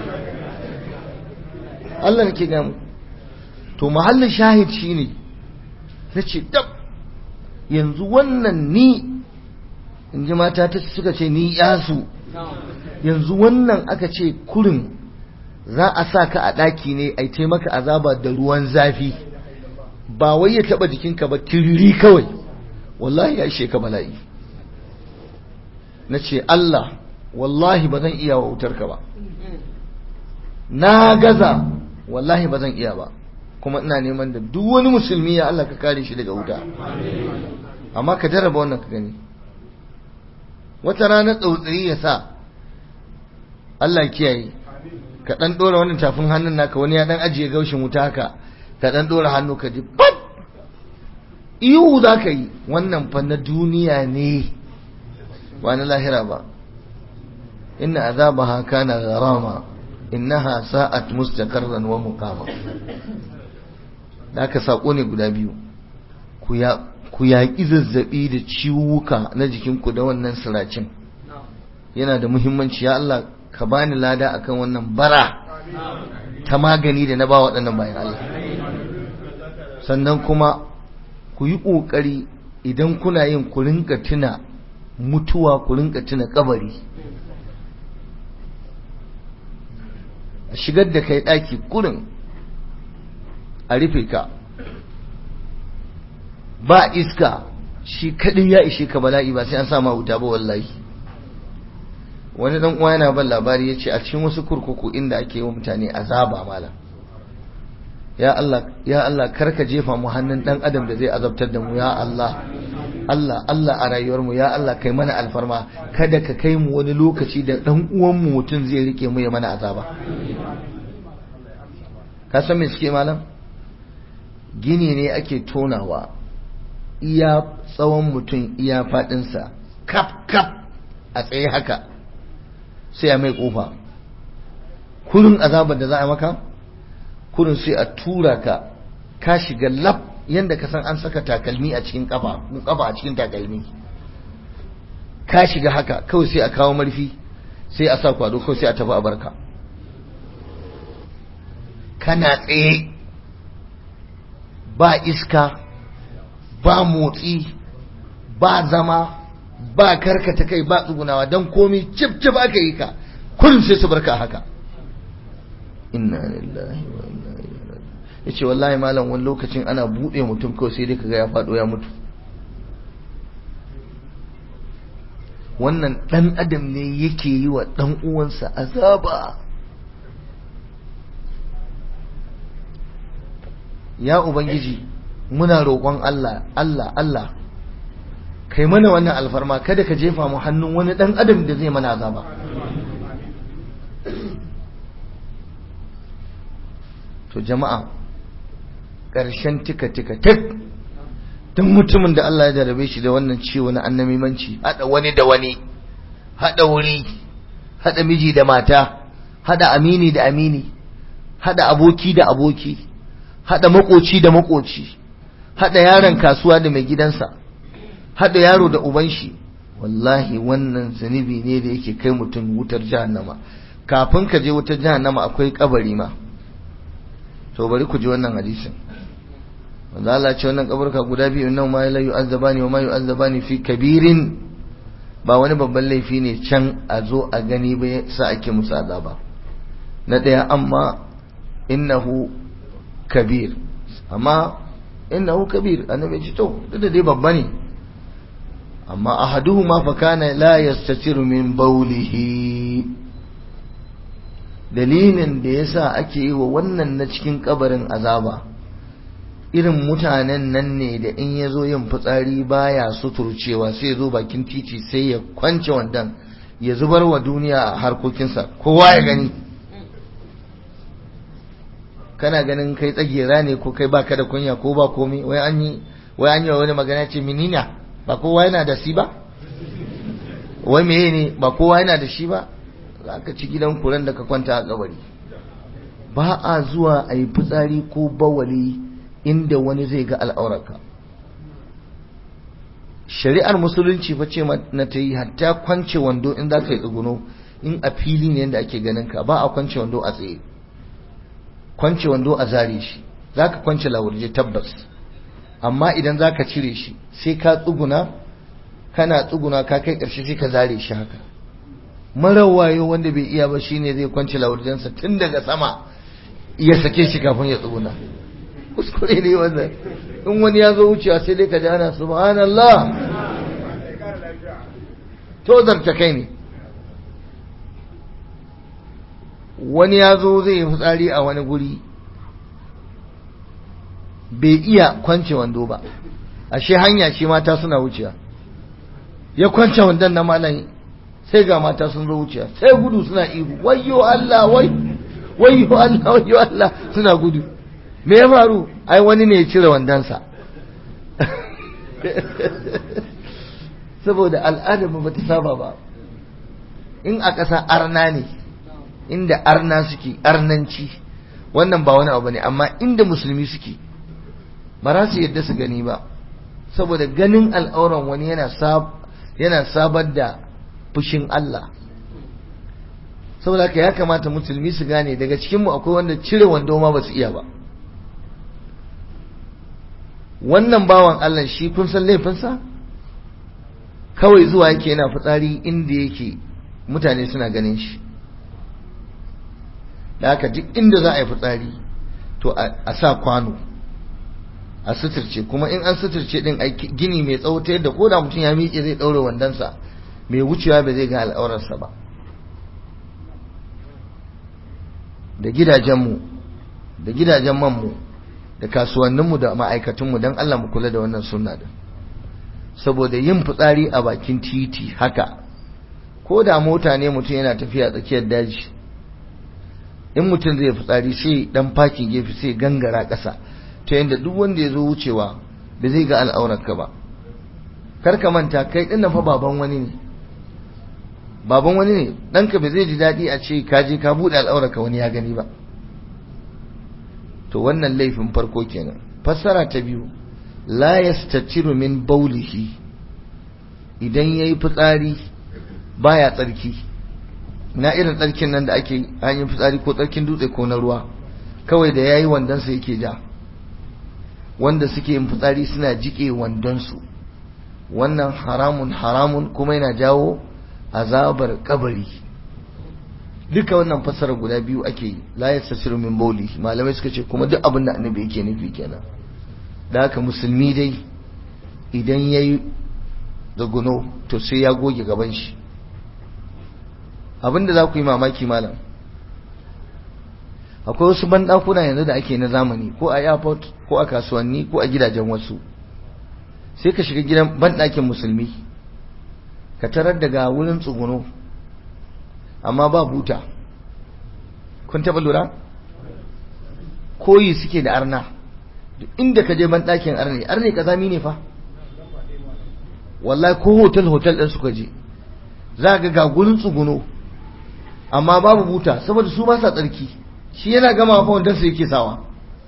Allah nake gamu to mahallin shahid shine nace dab yanzu wannan ni in ji mata ta suka ce ni yasu yanzu wannan aka ce kurin za a sa ka a ɗaki ne a taimaka azaba da ruwan zafi ba wai ya taɓa jikinka ba tiriri kawai wallahi ya ishe ka bala'i na ce Allah wallahi ba zan iya wa wutarka ba na gaza wallahi ba zan iya ba kuma ina neman da duk wani musulmi ya Allah ka kare shi daga wuta amma ka jarraba wannan ka gani wata rana tsautsayi ya sa Allah kiyaye ka dan dora wannan tafin hannun naka wani ya dan ajiye gaushin wuta haka ka dan dora hannu ka ji pat ihu za ka yi wannan fa na duniya ne ba na lahira ba inna azabaha kana gharama innaha sa'at mustaqarran wa muqama da aka sako ne guda biyu ku ya ku yaƙi zazzabi da ciwuka na jikinku da wannan siracin yana da muhimmanci ya Allah ka bani lada akan wannan bara ta magani da na ba waɗannan bayan Allah sannan kuma ku yi ƙoƙari idan kuna yin ku rinka tuna mutuwa ku rinka tuna kabari a shigar da kai ɗaki kurin a rufe ka ba iska shi kaɗai ya ishe ka bala'i ba sai an sama wuta ba wallahi wani dan uwa yana ban labari yace a cikin wasu kurkuku inda ake yi wa mutane azaba malam ya Allah ya Allah karka jefa mu hannun dan adam da zai azabtar da mu ya Allah Allah Allah a rayuwar mu ya Allah kai mana alfarma kada ka kai mu wani lokaci da dan uwan mu mutum zai rike mu ya mana azaba ka san me suke malam gini ne ake tonawa iya tsawon mutum iya fadinsa kap kap a tsaye haka sai a mai kofa kurin azabar da za a maka kurin sai a tura ka ka shiga lab yadda ka san an saka takalmi a cikin kafa kafa a cikin takalmi ka shiga haka kawai sai a kawo marfi sai a sa kwado kawai sai a tafi a barka kana tsaye ba iska ba motsi ba zama ba karkata kai ba tsugunawa don komi cip cip aka yi ka kullum sai su barka haka inna lillahi wa inna ilaihi raji'un yace wallahi malam wani lokacin ana bude mutum kawai sai dai kaga ya fado ya mutu wannan dan adam ne yake yi wa dan uwansa azaba ya ubangiji muna roƙon Allah Allah Allah kai mana wannan alfarma kada ka jefa mu hannun wani dan adam da zai mana azaba to jama'a ƙarshen tika tika tik don mutumin da Allah ya jarabe shi da wannan ciwo na annamimanci hada wani da wani hada wuri hada miji da mata hada amini da amini hada aboki da aboki hada makoci da makoci hada yaron kasuwa da mai gidansa hada yaro da uban shi wallahi wannan zunubi ne da yake kai mutum wutar jahannama kafin ka je wutar jahannama akwai kabari ma to bari ku ji wannan hadisin wanda Allah ce wannan kaburka guda biyu nan ma la yu'azzabani wa ma yu'azzabani fi kabirin ba wani babban laifi ne can a zo a gani ba sa ake musu azaba na daya amma innahu kabir amma innahu kabir annabi ce to duk da dai babba ne amma ahaduhuma fa kana la yastatiru min bawlihi dalilin da yasa ake yi wa wannan na cikin kabarin azaba irin mutanen nan ne da in ya zo yin fitsari baya suturcewa sai ya zo bakin titi sai ya kwance wandan ya zubar wa duniya a harkokinsa kowa ya gani kana ganin kai tsagera ne ko kai baka da kunya ko ba komai wai an yi wai an yi wani magana ce minina ba kowa yana da shi ba wai meye ne ba kowa yana da shi ba za ka ci gidan kuran da ka kwanta a kabari ba a zuwa a yi fitsari ko bawali inda wani zai ga al'aurarka shari'ar musulunci fa ce na ta yi hatta kwance wando in za ka yi tsuguno in a fili ne yadda ake ganin ka ba a kwance wando a tsaye kwance wando a zare shi za ka kwance lawurje tabbas amma idan za ka cire shi sai ka tsuguna kana tsuguna ka kai ƙarshe sai ka zare shi haka marar wayo wanda bai iya ba shine zai kwance lawurjensa tun daga sama ya sake shi kafin ya tsuguna kuskure ne wannan in wani ya zo wucewa sai dai ka ji ana subhanallah to zarta kai ne wani ya zo zai yi fitsari a wani guri bai iya kwance wando ba ashe hanya ce mata suna wucewa ya kwance wandon na malam sai ga mata sun zo wucewa sai gudu suna ihu wayyo Allah wai wayyo Allah wayyo Allah suna gudu me ya faru ai wani ne ya cire wandonsa saboda al'adar ba ta saba ba in a ƙasa arna ne inda arna suke arnanci wannan ba wani abu ne amma inda musulmi suke ba za su yadda su gani ba saboda ganin al'auran wani yana yana sabar da fushin Allah saboda haka ya kamata musulmi su gane daga cikinmu akwai wanda cire wando ma ba su iya ba wannan bawan Allah shi kun san laifinsa kawai zuwa yake yana fitsari inda yake mutane suna ganin shi da haka duk inda za a yi fitsari to a sa kwano a suturce kuma in an suturce din gini mai tsawo ta yadda koda mutum ya miƙe zai ɗaure wandonsa mai wucewa ba zai ga al'aurarsa ba da gidajenmu da gidajen manmu da kasuwanninmu da ma'aikatunmu don Allah mu kula da wannan sunna din saboda yin fitsari a bakin titi haka ko da mota ne mutum yana tafiya tsakiyar daji in mutum zai fitsari sai dan fakin gefe sai gangara ƙasa ta yadda duk wanda ya zo wucewa ba zai ga al'aurarka ba kar ka manta kai ɗin fa baban wani ne baban wani ne ɗanka ba zai ji daɗi a ce ka je ka buɗe al'aurarka wani ya gani ba to wannan laifin farko kenan fassara ta biyu la yastatiru min baulihi idan ya yi fitsari baya tsarki na irin tsarkin nan da ake hanyar fitsari ko tsarkin dutse ko na ruwa kawai da ya yi wandonsa yake ja wanda suke yin fitsari suna jike wandonsu wannan haramun haramun kuma yana jawo azabar kabari duka wannan fassara guda biyu ake yi la yastasiru min bawli malamai suka ce kuma duk abin da annabi yake nufi kenan da haka musulmi dai idan yayi zaguno to sai ya goge gaban shi abinda za ku yi mamaki malam akwai wasu banɗakuna yanzu da ake na zamani ko a airport ko a kasuwanni ko a gidajen wasu sai ka shiga gidan banɗakin musulmi ka tarar daga wurin tsuguno amma ba buta kun taɓa lura koyi suke da arna inda ka je banɗakin arne arne kazami ne fa wallahi ko hotel hotel ɗin suka je za ga ga gurin tsuguno amma babu buta saboda su ba sa tsarki shi yana gama fa wanda su yake sawa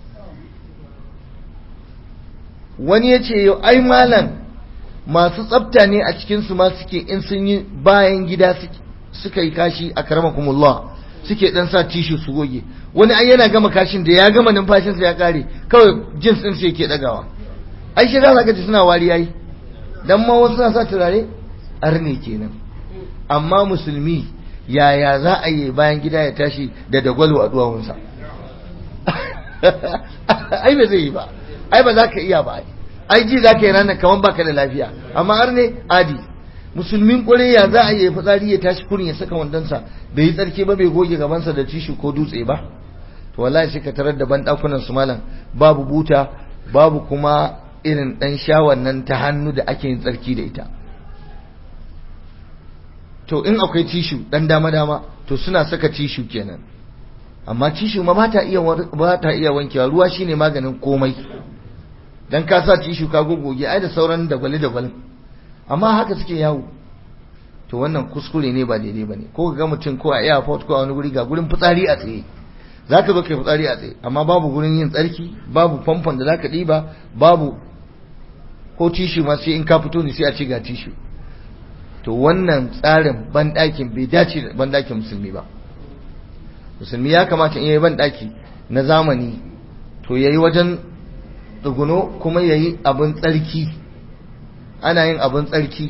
wani ya ce yau ai malam masu tsafta ne a cikinsu ma suke in sun yi bayan gida suka yi kashi a karamakumullah suke dan sa tishu su goge wani ai yana gama kashin da ya gama numfashinsa ya kare kawai jins din sai yake dagawa ai shi za ka ji suna wari yayi dan ma wasu na sa turare arne kenan amma musulmi yaya za a yi bayan gida ya tashi da dagwalo a duwawunsa ai ba zai yi ba ai ba za ka iya ba ai ji za ka yi ranar kamar baka da lafiya amma har ne adi musulmin kwarai ya za a yi fitsari ya tashi kurin ya saka wandonsa bai yi tsarki ba bai goge gabansa da tishu ko dutse ba to wallahi sai ka tarar da ban dakunan su malam babu buta babu kuma irin dan shawan nan ta hannu da ake yin tsarki da ita to in akwai tishu dan dama dama to suna saka tishu kenan amma tishu ma ba ta iya ba ta iya wankewa ruwa shine maganin komai dan ka sa tishu ka gogoge ai da sauran dagwale dagwalin amma haka suke yawo to wannan kuskure ne ba daidai bane ko ga mutum ko a airport ko a wani guri ga gurin fitsari a tsaye zaka zo kai fitsari a tsaye amma babu gurin yin tsarki babu famfon da zaka diba babu ko tishu ma sai in ka fito ne sai a ce ga tishu to wannan tsarin banɗakin bai dace da banɗakin musulmi ba musulmi ya kamata in yi banɗaki na zamani to ya yi wajen tsuguno kuma ya yi abin tsarki ana yin abin tsarki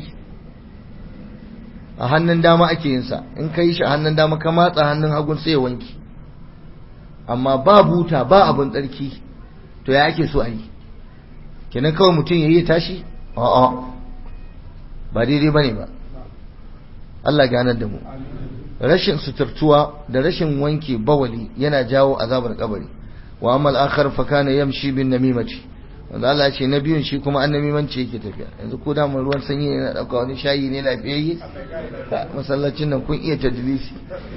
a hannun dama ake yinsa in ka yi shi a hannun dama ka matsa hannun hagun sai ya wanki amma ba buta ba abin tsarki to ya ake so a yi kenan kawai mutum ya yi tashi a'a ba daidai ba ne ba Allah ganar da mu rashin suturtuwa da rashin wanke bawali yana jawo azabar kabari wa amal akhar fa kana yamshi bin namimati wanda Allah ce na biyun shi kuma an namimanci yake tafiya yanzu ko da mun ruwan sanyi ne na dauka wani shayi ne lafiyayye masallacin nan kun iya tadlisi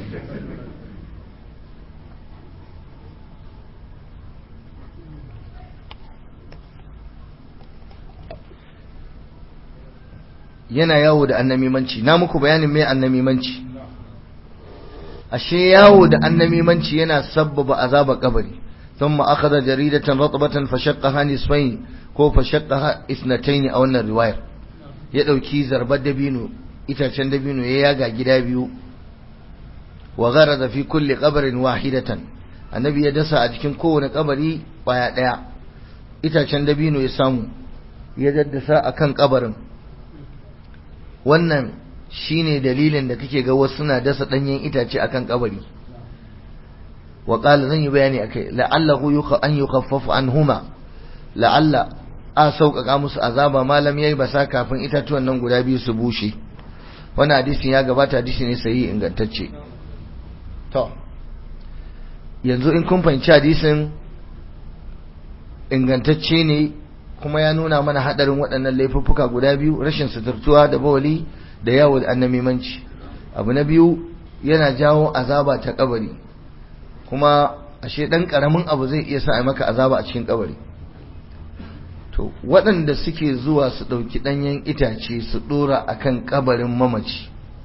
yana yawo da annamimanci na muku bayanin mai annamimanci ashe yawo da annamimanci yana sabbaba azaba kabari thumma akhadha jaridatan ratbatan fashaqqaha nisfayn ko fashaqqaha isnatayn a wannan riwayar ya dauki zarbar dabino itacen dabino ya yaga gida biyu wa gharada fi kulli qabrin wahidatan annabi ya dasa a cikin kowane kabari baya daya itacen dabino ya samu ya daddasa akan kabarin wannan shine dalilin da kake ga wasu suna dasa danyen itace akan kabari wa qala zan yi bayani akai la'allahu yuqa an yukhaffafu anhuma la'alla a sauƙaƙa musu azaba malam yayi basa kafin itatuwan nan guda biyu su bushe wannan hadisin ya gabata hadisi ne sahihi ingantacce to yanzu in kun fahimci hadisin ingantacce ne kuma ya nuna mana hadarin waɗannan laifuffuka guda biyu rashin suturtuwa da bawali da yawo da annamimanci abu na biyu yana jawo azaba ta kabari kuma ashe ɗan ƙaramin abu zai iya sa a maka azaba a cikin kabari to waɗanda suke zuwa su ɗauki ɗanyen itace su ɗora a kan kabarin mamaci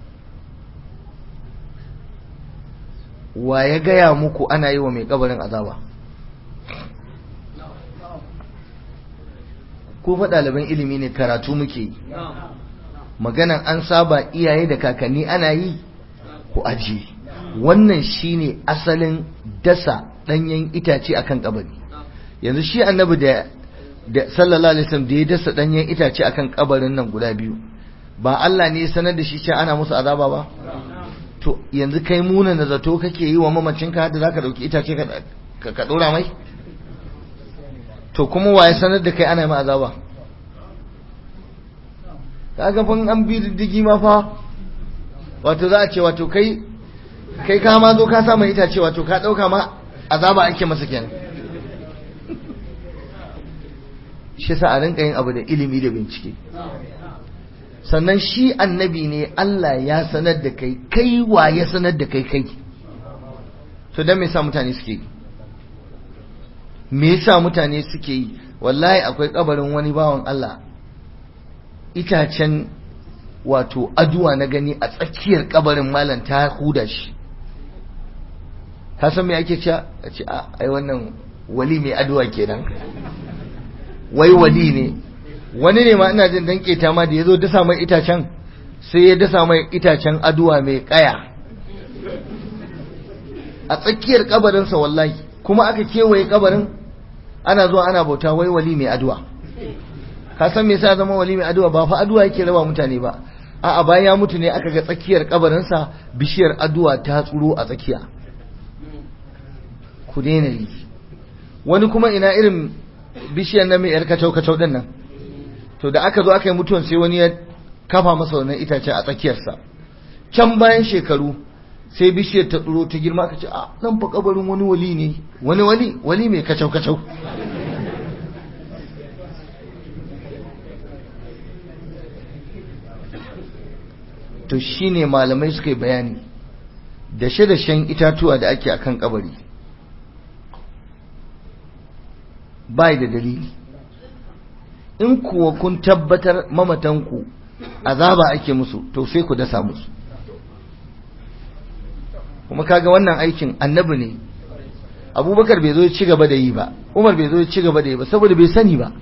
wa ya gaya muku ana yi wa mai kabarin azaba ko fa ɗaliban ilimi ne karatu muke yi maganan an saba iyaye da kakanni ana yi ku ajiye wannan shine asalin dasa danyen itace akan kabari yanzu shi annabi da da sallallahu alaihi wasallam da ya dasa danyen itace akan kabarin nan guda biyu ba Allah ne ya sanar da shi cewa ana musu azaba ba to yanzu kai muna na zato kake yi wa mamacinka da zaka dauki itace ka ka dora mai to kuma waye sanar da kai ana yi azaba kaga fa an bi diddigi ma fa wato za a ce wato kai kai ka ma zo ka sa mai itace wato ka dauka ma azaba ake masa kenan shi sa a rinka yin abu da ilimi da bincike sannan shi annabi ne Allah ya sanar da kai kai wa ya sanar da kai kai to dan me yasa mutane suke yi me yasa mutane suke yi wallahi akwai kabarin wani bawan Allah itacen wato aduwa na gani a tsakiyar kabarin malam ta huda shi ka san me ake cewa a ce a ai wannan wali mai aduwa kenan wai wali ne wani ne ma ina jin dan keta ma da yazo dasa mai itacen sai ya dasa mai itacen aduwa mai kaya a tsakiyar kabarinsa wallahi kuma aka kewaye kabarin ana zuwa ana bauta wai wali mai aduwa ka san me yasa zama wali mai aduwa ba fa aduwa yake raba mutane ba a'a bayan ya mutu ne aka ga tsakiyar kabarinsa bishiyar aduwa ta tsuro a tsakiya ku daina yi wani kuma ina irin bishiyar na mai yar kacau kacau din nan to da aka zo aka yi mutuwan sai wani ya kafa masa wannan itace a tsakiyarsa can bayan shekaru sai bishiyar ta tsuro ta girma ka ce a nan fa kabarin wani wali ne wani wali wali mai kacau kacau to shine malamai suka yi bayani dashe-dashen itatuwa da ake akan kabari bai da dalili in kuwa kun tabbatar mamatanku azaba ake musu to sai ku dasa musu kuma kaga wannan aikin annabi ne abubakar bai zo ya ci gaba da yi ba umar bai zo ya ci gaba da yi ba saboda bai sani ba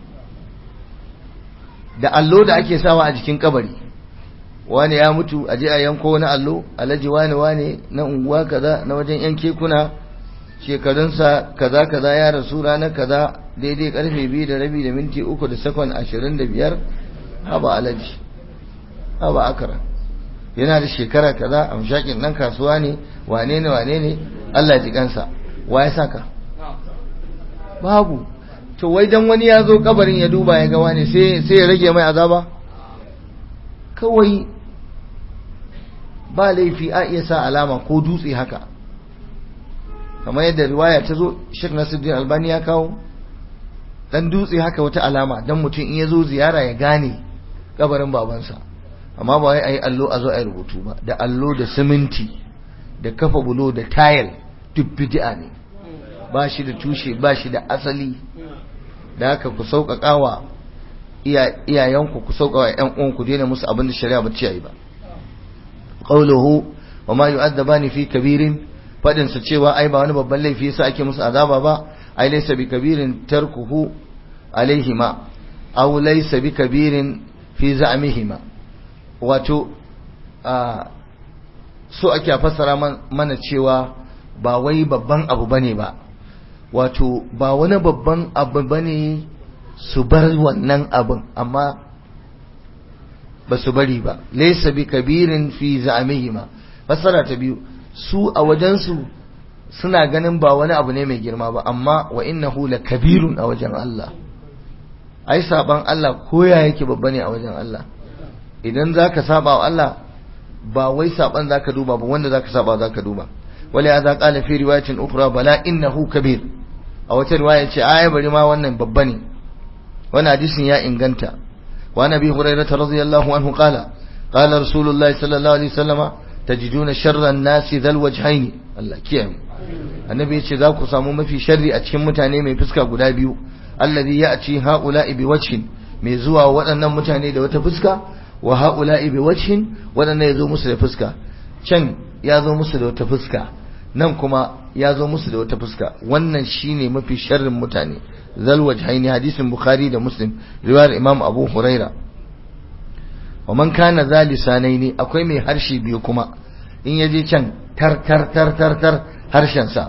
da allo da ake sawa a jikin kabari wani ya mutu a je a yanko wani allo alhaji wani wani na unguwa kaza na wajen yan kekuna shekarunsa kaza kaza ya rasu ranar kaza daidai karfe biyu da rabi da minti uku da sakon ashirin da biyar haba alhaji haba akara yana da shekara kaza a mashakin nan kasuwa ne wane ne wane ne Allah ji kansa wa ya saka babu to wai dan wani ya zo kabarin ya duba ya ga wani sai sai ya rage mai azaba kawai ba laifi a iya sa alama ko dutse haka kamar yadda riwaya ta zo Sheikh Nasiruddin Albani ya kawo dan dutse haka wata alama dan mutum in ya zo ziyara ya gane kabarin babansa amma ba wai ayi allo a zo ayi rubutu ba da allo da siminti da kafa bulo da tayil duk bid'a ne ba shi da tushe ba shi da asali da haka ku sauƙaƙawa iyayenku ku sauƙaƙa ƴan uwanku daina musu abin da shari'a ba ce yi ba qawluhu wa ma yu'adzabani fi kabirin fadin sa cewa ai ba wani babban laifi yasa ake musu azaba ba ai laysa bi kabirin tarkuhu alaihima aw laysa bi kabirin fi za'mihima wato so ake fassara mana cewa ba wai babban abu bane ba wato ba wani babban abu bane su bar wannan abin amma ba su bari ba laysa bi kabirin fi za'mihima fassara ta biyu su a wajensu suna ganin ba wani abu ne mai girma ba amma wa innahu la kabirun a wajen Allah ai saban Allah koya yake babba ne a wajen Allah idan zaka saba wa Allah ba wai saban zaka duba ba wanda zaka saba zaka duba wala ya qala fi riwayatin ukhra bala innahu kabir a wata riwaya ce ai bari ma wannan babba ne wannan hadisin ya inganta wa nabi hurairah radiyallahu anhu qala qala rasulullahi sallallahu alaihi wasallama tajiduna sharran nasi dhal wajhaini Allah kiyaye annabi yace za ku samu mafi sharri a cikin mutane mai fuska guda biyu alladhi ya'ti haula'i biwajhin mai zuwa waɗannan mutane da wata fuska wa haula'i biwajhin waɗannan yazo musu da fuska can ya zo musu da wata fuska nan kuma ya zo musu da wata fuska wannan shine mafi sharrin mutane zal wajhaini hadisin bukhari da muslim riwayar imam abu huraira wa man kana za lisanaini akwai mai harshe biyu kuma in yaje can tar tar tar tar tar harshen sa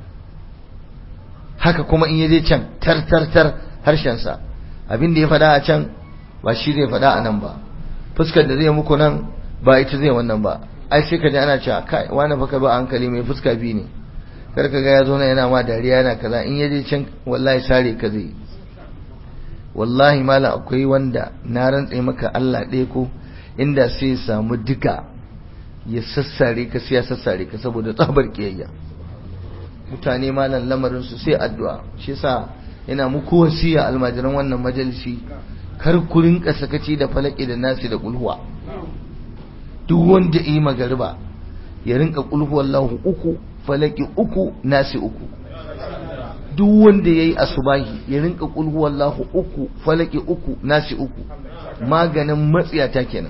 haka kuma in yaje can tar tar tar harshen sa abin da ya faɗa a can ba shi zai faɗa a nan ba fuskar da zai muku nan ba ita zai wannan ba ai sai ka ji ana cewa kai wani fa ka ba hankali mai fuska biyu ne kar ka ga ya zo na yana ma dariya yana kaza in yaje can wallahi sare ka zai wallahi malam akwai wanda na rantse maka Allah ɗaya ko inda sai ya samu duka ya sassare ka sai ya sassare ka saboda tsabar kiyayya mutane malam lamarin su sai addu'a shi yasa ina muku wasiya almajiran wannan majalisi kar ku rinka sakaci da falaki da nasi da kulhuwa duk wanda yi magariba ya rinka kulhu wallahu uku falaki uku nasi uku duk wanda yayi asubahi ya rinka kulhu wallahu uku falaki uku nasi uku maganin matsiyata kenan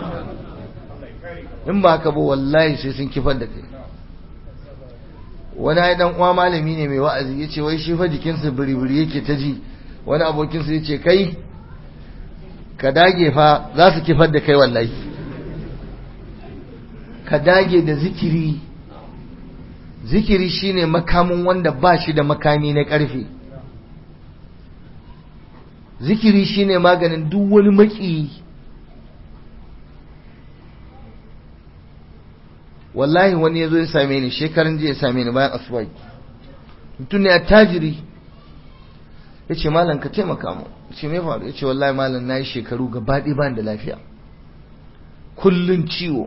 in ba haka ba wallahi sai sun kifar da kai wani ai dan uwa malami ne mai wa'azi yace wai shi fa jikinsa biri-biri yake ta ji wani abokinsa yace kai ka dage fa za su kifar da kai wallahi ka dage da zikiri zikiri shine makamin wanda ba shi da makami na ƙarfe zikiri shine maganin duk wani maki wallahi wani ya zo ya same ni shekaran jiya ya same ni bayan asuba mutum ne attajiri ya ce malam ka taimaka mu ce me faru ya ce wallahi malam na yi shekaru gaba ɗaya ban da lafiya kullun ciwo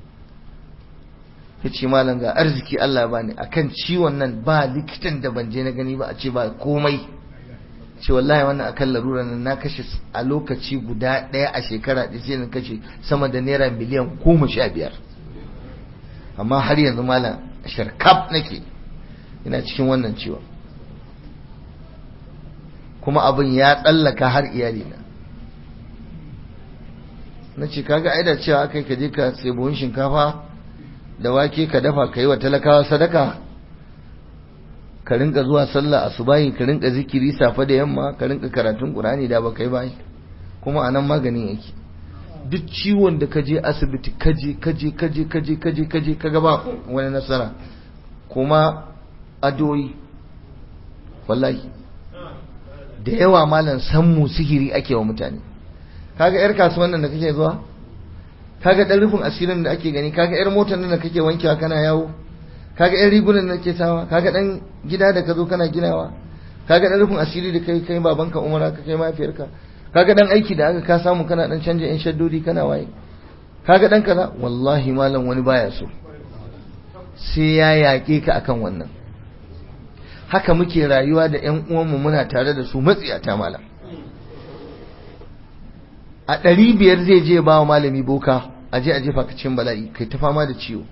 ya ce malam ga arziki Allah bani akan ciwon nan ba likitan da ban je na gani ba a ce ba komai ce wallahi wannan akan larura nan na kashe a lokaci guda ɗaya a shekara da sai na kashe sama da naira miliyan goma sha biyar amma har yanzu malam sharkaf nake ina cikin wannan ciwon kuma abin ya tsallaka har iyalina na ce kaga aida cewa aka ka je ka sai buhun shinkafa da wake ka dafa ka yi wa talakawa sadaka ka rinka zuwa sallah asubahi ka rinka zikiri safe da yamma ka rinka karatun qur'ani da baka yi bai kuma anan maganin yake duk ciwon da ka je asibiti kaje kaje kaje kaje kaje kaje ka gaba wani nasara kuma adoyi wallahi da yawa malam sammu sihiri ake wa mutane kaga yar kasuwan nan da kake zuwa kaga dan rufin asirin da ake gani kaga yar motar nan da kake wankewa kana yawo kaga yan rigunan da kake sawa kaga dan gida da ka zo kana ginawa kaga dan rufin asiri da kai kai babanka umara ka kai mafiyarka kaga dan aiki da aka ka samu kana dan canja yan shaddodi kana waye kaga dan kaza wallahi malam wani baya so sai ya yaƙe ka akan wannan haka muke rayuwa da ƴan uwanmu muna tare da su matsiyata malam a ɗari biyar zai je ba wa malami boka a je a jefa ka cikin bala'i kai ta fama da ciwo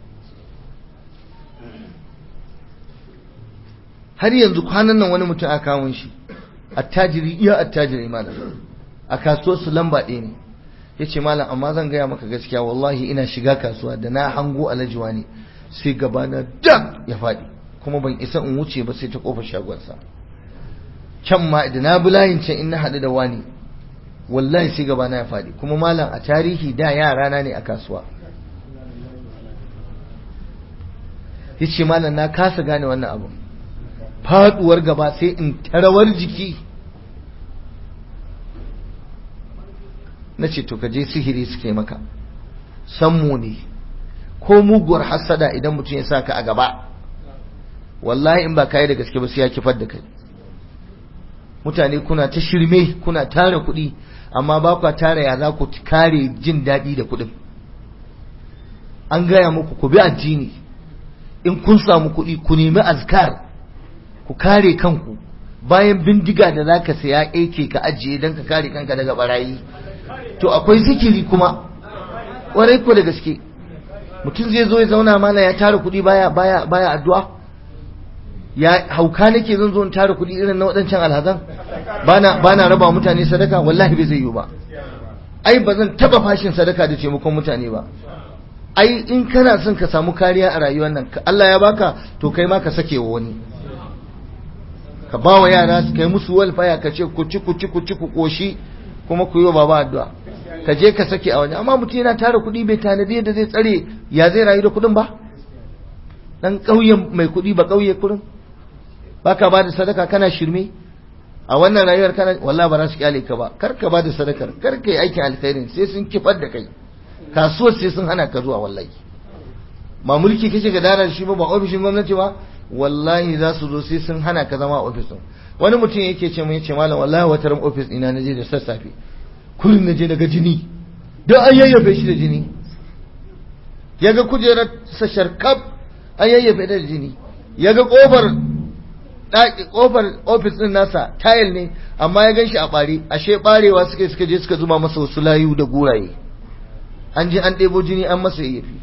har yanzu kwanan nan wani mutum a kawun shi attajiri iya attajiri malam a kasuwar su lamba ɗaya ne ya ce malam amma zan gaya maka gaskiya wallahi ina shiga kasuwa da na hango alajiwa ne sai gabana dam ya faɗi kuma ban isa in wuce ba sai ta kofar shagonsa can ma da na bi layin can in na haɗu da wani wallahi sai gabana ya faɗi kuma malam a tarihi da yara na ne a kasuwa ya ce malam na kasa gane wannan abu faduwar gaba sai in tarawar jiki na ce to kaje sihiri suke maka sammu ne ko muguwar hassada idan mutum ya saka a gaba wallahi in ba kai da gaske ba sai ya kifar da kai mutane kuna ta shirme kuna tara kuɗi amma ba kwa tara ya za ku kare jin daɗi da kuɗin an gaya muku ku bi addini in kun samu kuɗi ku nemi azkar ku kare kanku bayan bindiga da za ka saya ake ka ajiye don ka kare kanka daga barayi to akwai zikiri kuma warai ko da gaske mutum zai zo ya zauna mana ya tara kuɗi baya baya baya addu'a ya hauka nake zan zo in tara kuɗi irin na waɗancan alhazan bana bana raba mutane sadaka wallahi bai zai yi ba ai ba zan taba fashin sadaka da taimakon mutane ba ai in kana son ka samu kariya a rayuwar nan Allah ya baka to kai ma ka sake wa wani ka ba wa yara su kai musu walfaya ka ce ku ci ku ci ku ci ku koshi kuma ku yi wa baba addu'a ka je ka sake a waje amma mutum yana tara kuɗi bai tanadi yadda zai tsare ya zai rayu da kuɗin ba dan ƙauyen mai kuɗi ba ƙauye kurin baka ba da sadaka kana shirme a wannan rayuwar kana wallahi ba za su kyale ka ba kar ka ba da sadakar kar ka yi aikin alkhairin sai sun kifar da kai kasuwar sai sun hana ka zuwa wallahi ba mulki kake ga darar shi ba ba ofishin gwamnati ba wallahi za su zo sai sun hana ka zama a ofis din wani mutum yake ce mun yace malam wallahi wata ran ofis ina naje da sassafe kullum naje daga jini don an yayyafe shi da jini yaga kujerar sa sharkaf an yayyafe da jini yaga kofar ɗaki kofar ofis din nasa tayil ne amma ya gan shi a ɓare ashe ɓarewa suka suka je suka zuba masa wasu layu da guraye an je an ɗebo jini an masa yayyafi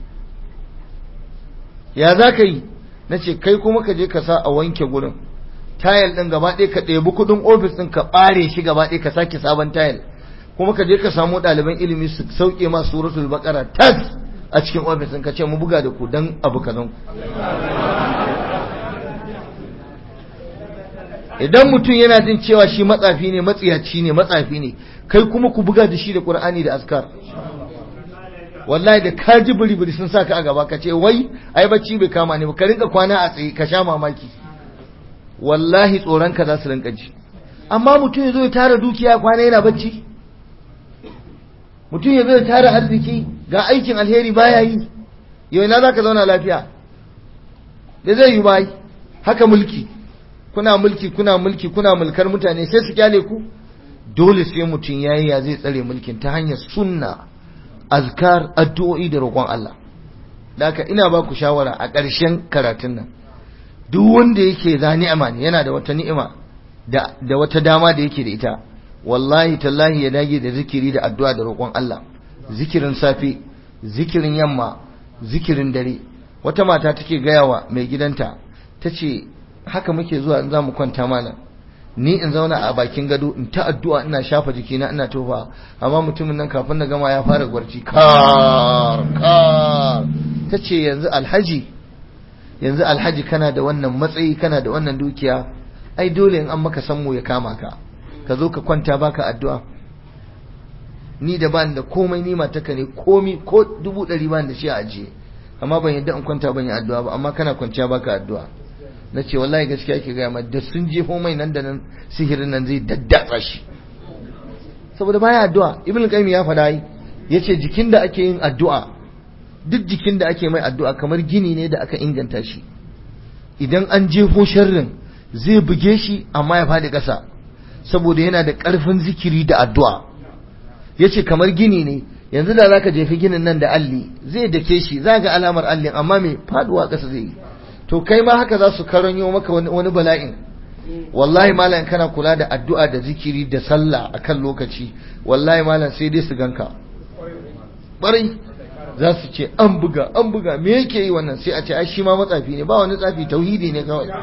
ya za ka yi na ce kai kuma ka je ka sa a wanke gurin tayil ɗin gaba ɗaya ka ɗebi kuɗin ofis ɗin ka ɓare shi gaba ɗaya ka sake sabon tayil kuma ka je ka samu ɗaliban ilimi su sauke ma suratul baqara tas a cikin ofis ɗin ka ce mu buga da ku dan abu kazan ku idan mutum yana jin cewa shi matsafi ne matsiyaci ne matsafi ne kai kuma ku buga da shi da qur'ani da askar wallahi da ka ji buri sun saka a gaba ka ce wai ai bacci bai kama ne ba ka rinka kwana a tsaye ka sha mamaki wallahi tsoron ka za su rinka ji amma mutum ya zo ya tara dukiya kwana yana bacci mutum ya zo ya tara arziki ga aikin alheri baya yi yau ina za ka zauna lafiya da zai yi bai haka mulki kuna mulki kuna mulki kuna mulkar mutane sai su kyale ku dole sai mutum yayi ya zai tsare mulkin ta hanyar sunna azkar addu'o'i da roƙon Allah haka ina ba ku shawara a ƙarshen karatun nan duk wanda yake za ni'ima ne yana da wata ni'ima da da wata dama da yake da ita wallahi tallahi ya dage da zikiri da addu'a da roƙon Allah zikirin safe zikirin yamma zikirin dare wata mata take gaya wa mai gidanta tace haka muke zuwa in za mu kwanta malam ni in zauna a bakin gado in ta addu'a ina shafa jikina ina tofa amma mutumin nan kafin na gama ya fara gwarci kar kar ta ce yanzu alhaji yanzu alhaji kana da wannan matsayi kana da wannan dukiya ai dole in an maka sammu ya kama ka ka zo ka kwanta baka addu'a ni da ban da komai ni mataka ne komi ko dubu ɗari ban da shi a ajiye amma ban yadda in kwanta ban yi addu'a ba amma kana kwanciya baka addu'a na ce wallahi gaskiya ke gaya mai da sun jefo mai nan da nan sihirin nan zai daddatsa shi saboda baya addu'a ibn qayyim ya faɗa yi yace jikin da ake yin addu'a duk jikin da ake mai addu'a kamar gini ne da aka inganta shi idan an jefo sharrin zai buge shi amma ya faɗi ƙasa saboda yana da ƙarfin zikiri da addu'a yace kamar gini ne yanzu da zaka jefi ginin nan da alli zai dake shi za ga alamar allin amma mai faduwa ƙasa zai yi to kai ma haka za su karanyo maka wani bala'in wallahi malam kana kula da addu'a da zikiri da sallah akan lokaci wallahi malam sai dai su ganka barai za su ce an buga an buga me yake yi wannan sai a ce ai shi ma matsafi ne ba wani tsafi tauhidi ne kawai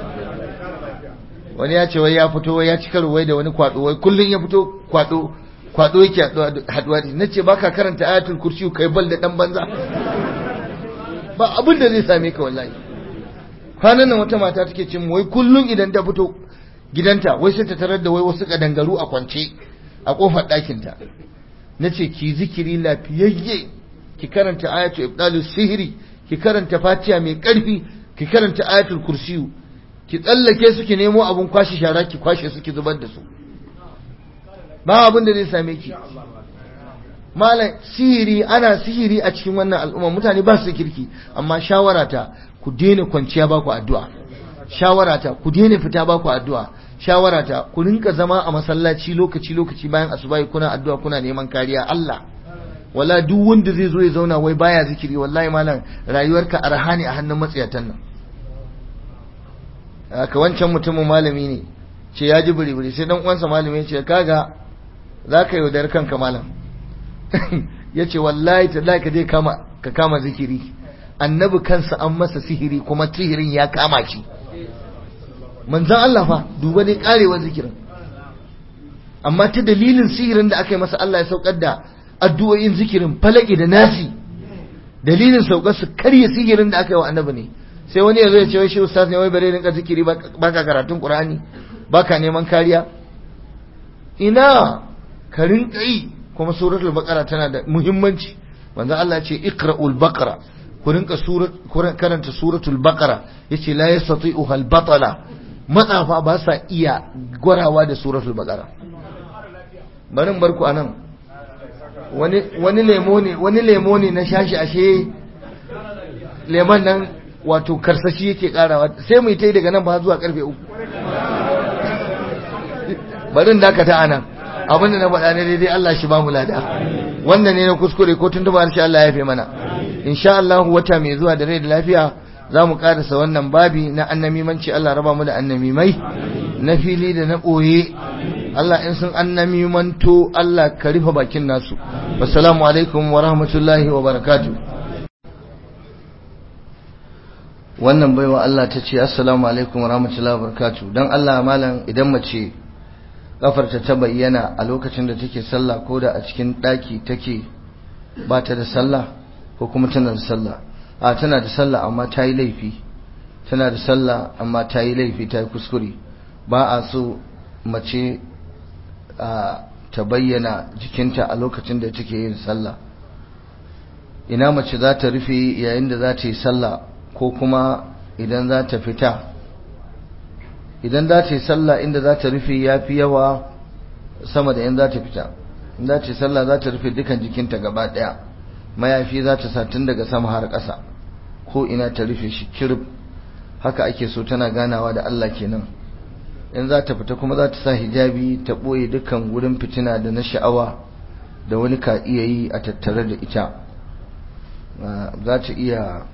wani ya ce wai ya fito wai ya ci karo wai da wani kwado wai kullun ya fito kwado kwado yake haduwa da nace baka karanta ayatul kursi kai bal da dan banza ba abin da zai same ka wallahi kwanan nan wata mata take cin wai kullum idan ta fito gidanta wai sai ta tarar da wai wasu kadangaru a kwance a kofar ɗakinta na ce ki zikiri lafiyayye ki karanta ayatul ibdalu sihiri ki karanta fatiha mai ƙarfi ki karanta ayatul kursiyu ki tsallake su ki nemo abun kwashe shara ki kwashe su ki zubar da su ba abin da zai same ki malam sihiri ana sihiri a cikin wannan al'umma mutane ba su kirki amma shawarata ku daina kwanciya ba ku addu'a shawarata ku daina fita ba ku addu'a shawarata ku rinka zama a masallaci lokaci lokaci bayan asubahi kuna addu'a kuna neman kariya Allah wala duk wanda zai zo ya zauna wai baya zikiri wallahi malam rayuwarka arhani a hannun matsiyatan nan haka wancan mutumin malami ne ce ya ji buri sai dan uwansa malami ya ce kaga za ka yaudar kanka malam ya ce wallahi tallahi ka je kama ka kama zikiri annabi kansa an masa sihiri kuma sihirin ya kama shi manzan Allah fa duba ne karewar zikirin amma ta dalilin sihirin da aka yi masa Allah ya saukar da addu'o'in zikirin falaki da nasi dalilin saukar su karya sihirin da aka yi wa annabi ne sai wani ya zo ya ce wai shi ustaz ne wai bare rinka zikiri baka karatun qur'ani baka neman kariya ina ka rinka yi kuma suratul baqara tana da muhimmanci manzo Allah ya ce iqra'ul baqara ku rinka karanta suratul baqara yace la yastati'uha al-batala matsafa ba sa iya gwarawa da suratul baqara barin barku anan wani wani lemo ne wani lemo ne na shashi ashe lemon nan wato karsashi yake karawa sai mu yi tai daga nan ba zuwa karfe uku barin dakata anan abinda na faɗa ne daidai Allah shi ba mu lada wanda ne na kuskure ko tun tuba insha Allah ya fi mana insha Allah wata mai zuwa da rai da lafiya za mu karasa wannan babi na annamimanci Allah raba mu da annamimai na fili da na ɓoye Allah in sun annamimanto Allah ka rufe bakin nasu wassalamu alaikum wa rahmatullahi wa barakatuh wannan baiwa Allah ta ce assalamu alaikum wa rahmatullahi wa barakatuh dan Allah malam idan mace kafarta ta bayyana a lokacin da take sallah ko da a cikin daki take ba ta da sallah ko kuma tana da sallah a tana da sallah amma ta yi laifi tana da sallah amma ta yi laifi ta yi kuskure ba a so mace a ta bayyana jikinta a lokacin da take yin sallah ina mace za ta rufe yayin da za ta yi sallah ko kuma idan za ta fita idan za ta yi sallah inda za ta rufe ya fi yawa sama da in za ta fita in za ta yi sallah za ta rufe dukan jikinta gaba daya mayafi za ta sa tun daga sama har ƙasa ko ina ta rufe shi kirib haka ake so tana ganawa da Allah kenan in za ta fita kuma za ta sa hijabi ta ɓoye dukkan wurin fitina da na sha'awa da wani ka iya yi a tattare da ita za ta iya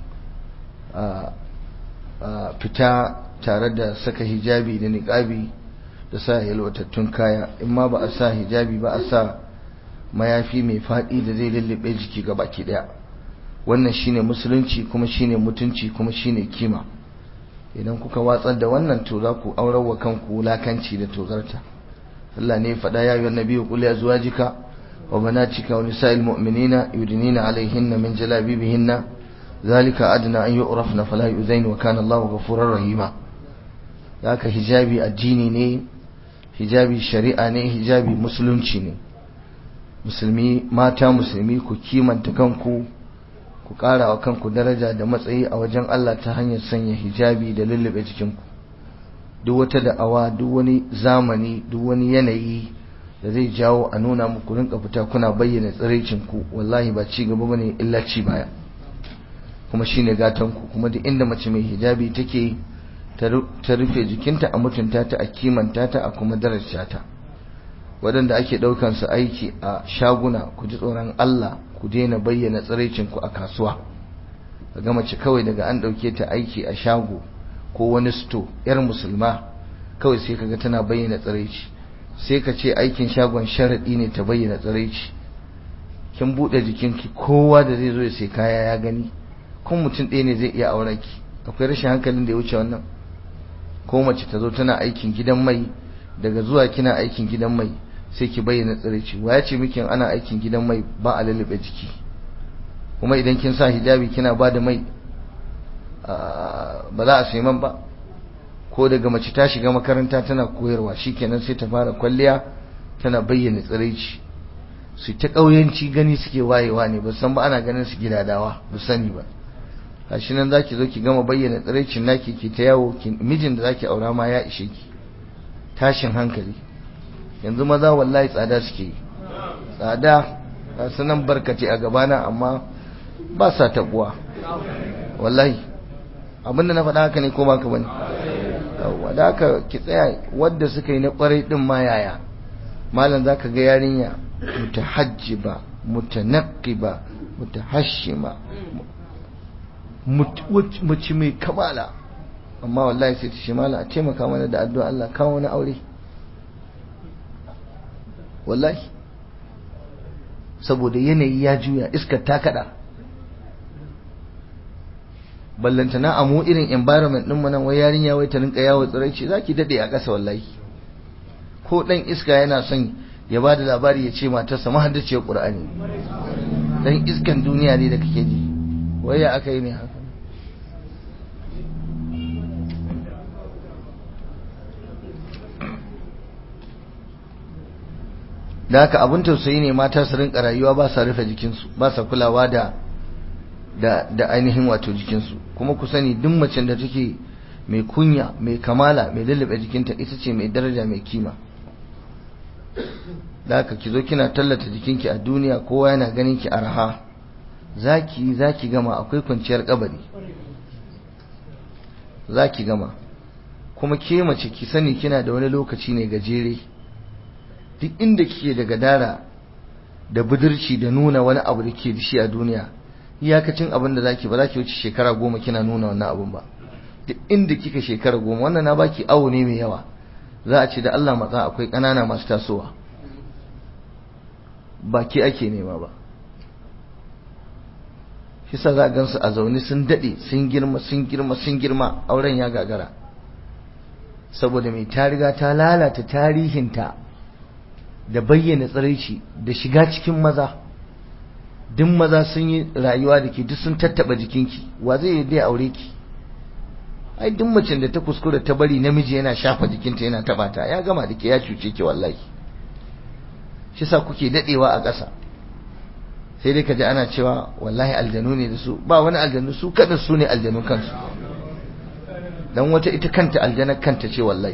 fita tare da saka hijabi da niƙabi da sa yalwatattun kaya in ma ba a sa hijabi ba a sa mayafi mai faɗi da zai lullube jiki ga baki ɗaya wannan shine musulunci kuma shine mutunci kuma shine kima idan kuka watsar da wannan to za ku aurar wa kanku wulakanci da tozarta Allah ne faɗa ya yi nabi qul ya zuwajika wa banatika wa nisa'il mu'minina yudnina alaihinna min jalabibihinna zalika adna an yu'rafna fala yuzain wa kana Allahu ghafurur rahima haka hijabi addini ne hijabi shari'a ne hijabi musulunci ne musulmi mata musulmi ku kimanta kanku ku ƙara wa kanku daraja da matsayi a wajen Allah ta hanyar sanya hijabi da lullube jikinku duk wata da'awa duk wani zamani duk wani yanayi da zai jawo a nuna muku rinka fita kuna bayyana tsiraicinku wallahi ba ci gaba bane illa ci baya kuma shine gatanku kuma duk inda mace mai hijabi take ta rufe jikinta a mutunta ta a kimanta ta a kuma daraja ta waɗanda ake ɗaukan su aiki a shaguna ku ji tsoron Allah ku daina bayyana tsiraicinku a kasuwa ga mace kawai daga an ɗauke ta aiki a shago ko wani sto yar musulma kawai sai kaga tana bayyana tsiraici sai ka ce aikin shagon sharaɗi ne ta bayyana tsiraici kin buɗe jikinki kowa da zai zo ya sai kaya ya gani kun mutum ɗaya ne zai iya auren ki akwai rashin hankalin da ya wuce wannan ko mace ta zo tana aikin gidan mai daga zuwa kina aikin gidan mai sai ki bayyana tsiraici wa ya ce miki ana aikin gidan mai ba a lalube jiki kuma idan kin sa hijabi kina ba da mai ba za a sai man ba ko daga mace ta shiga makaranta tana koyarwa shikenan sai ta fara kwalliya tana bayyana tsiraici su ta ƙauyanci gani suke wayewa ne ba san ba ana ganin su gidadawa ba sani ba gashi nan zaki zo ki gama bayyana tsiraicin naki ki ta yawo mijin da zaki aura ma ya ishe ki tashin hankali yanzu maza wallahi tsada suke yi tsada ga sanan barkace a gabana amma ba sa tabuwa wallahi abinda na faɗa haka ne ko baka bane yawa da haka ki tsaya wadda suka yi na kwarai din ma yaya malam zaka ga yarinya mutahajjiba mutanaqqiba mutahashima mace mai kamala amma wallahi sai ta ce mala a taimaka mana da addu'a Allah kawo wani aure wallahi saboda yanayi ya juya iskar ta kada ballantana a mu irin environment din nan wai yarinya wai ta rinka yawo tsiraici zaki dade a ƙasa wallahi ko dan iska yana son ya bada labari ya ce matarsa mahaddaciyar Qur'ani dan iskan duniya ne da kake ji wai ya aka yi ne haka da haka abin tausayi ne mata su rinka rayuwa ba sa rufe jikinsu ba sa kulawa da da da ainihin wato jikinsu kuma ku sani duk macen da take mai kunya mai kamala mai lullube jikinta ita ce mai daraja mai kima da haka ki zo kina tallata jikinki a duniya kowa yana ganin ki arha zaki zaki gama akwai kwanciyar kabari zaki gama kuma ke mace ki sani kina da wani lokaci ne gajere duk inda kike da gadara da budurci da nuna wani abu da ke da shi a duniya iyakacin abin da zaki ba za ki wuce shekara goma kina nuna wannan abun ba duk inda kika shekara goma wannan na baki awo ne mai yawa za a ce da Allah matsa akwai ƙanana masu tasowa ba ke ake nema ba shi sa za a gansu a zaune sun daɗe sun girma sun girma sun girma auren ya gagara saboda mai ta riga ta lalata tarihinta da bayyana tsiraici da shiga cikin maza duk maza sun yi rayuwa da ke duk sun tattaba jikinki wa zai yi dai aure ki ai duk macen da ta kuskura ta bari namiji yana shafa jikinta yana taba ta ya gama da ke ya cuce ki wallahi shi sa kuke dadewa a ƙasa sai dai kaji ana cewa wallahi aljanu ne da su ba wani aljanu su kada su ne aljanu kansu dan wata ita kanta aljanar kanta ce wallahi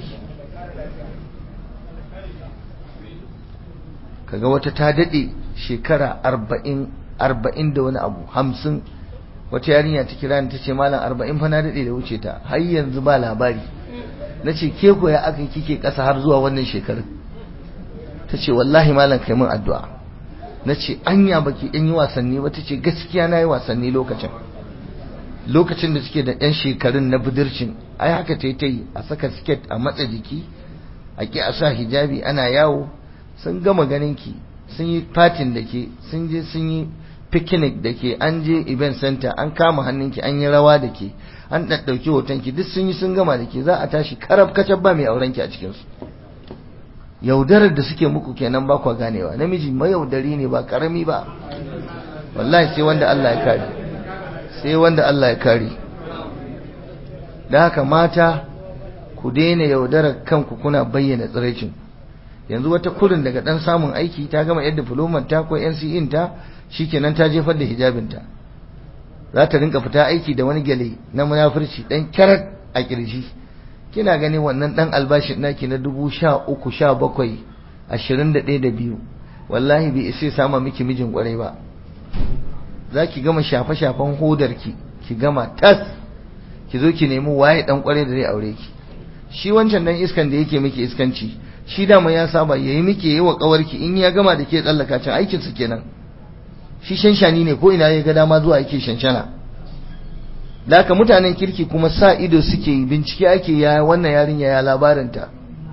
kaga wata ta dade shekara arba'in arba'in da wani abu hamsin wata yarinya ta kira ni ta ce malam arba'in fa na dade da wuce ta har yanzu ba labari na ce ke ko ya aka kike ƙasa har zuwa wannan shekarun ta ce wallahi malam kai min addu'a na ce anya baki ɗan yi wasanni ba ta ce gaskiya na yi wasanni lokacin lokacin da suke da ɗan shekarun na budurcin ai haka ta yi ta yi a saka siket a matsa jiki a ki a sa hijabi ana yawo sun gama ganin ki sun yi fatin da ke sun je sun yi picnic da ke an je event center an kama hannunki an yi rawa da ke an ɗaɗɗauki hotonki duk sun yi sun gama da ke za a tashi karab kacab ba mai aurenki a cikinsu yaudarar da suke muku kenan ba kwa ganewa namiji mayaudari ne ba karami ba wallahi sai wanda Allah ya kare sai wanda Allah ya kare da haka mata ku daina yaudarar kanku kuna bayyana tsiraicin yanzu wata kurin daga dan samun aiki ta gama yadda diploma ta ko NCE ta shikenan ta jefar da hijabinta za ta rinka fita aiki da wani gyale na munafurci dan kyarat a kirji kina ganin wannan dan albashin naki na dubu sha uku sha bakwai ashirin da ɗaya da biyu wallahi bai isa sama miki mijin kwarai ba za ki gama shafe-shafen hodarki ki gama tas ki zo ki nemi waye dan kwarai da zai aure ki shi wancan dan iskan da yake miki iskanci shi dama ya saba yayi miki yayi wa kawarki in ya gama da ke tsallaka can aikin su kenan shi shanshani ne ko ina ya ga dama zuwa yake shanshana da haka mutanen kirki kuma sa ido suke yi bincike ake ya wannan yarinya ya labarinta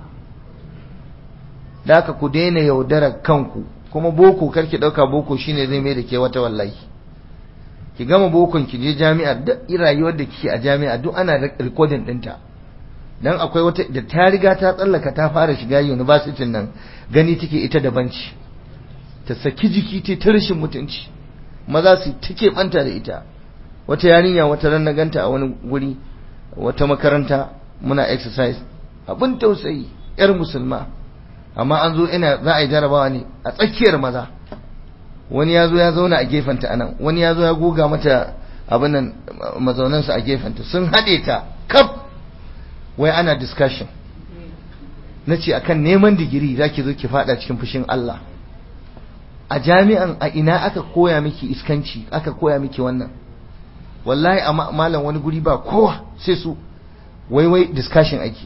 da haka ku daina yaudara kanku kuma boko karki dauka boko shine zai mai da ke wata wallahi ki gama bokon ki je jami'ar duk rayuwar da kike a jami'a duk ana recording dinta dan akwai wata da ta riga ta tsallaka ta fara shiga university nan gani take ita da banci ta saki jiki ta ta rashin mutunci maza su take banta da ita wata yarinya wata ran na ganta a wani guri wata makaranta muna exercise abin tausayi yar musulma amma an zo ina za a yi jarabawa ne a tsakiyar maza wani ya zo ya zauna a gefenta anan wani ya zo ya goga mata abin nan mazaunansa a gefenta sun haɗe ta kaf wai ana discussion na ce akan neman digiri za ki zo ki fada cikin fushin Allah a jami'an a ina aka koya miki iskanci aka koya miki wannan wallahi a malam wani guri ba kowa sai su wai wai discussion ake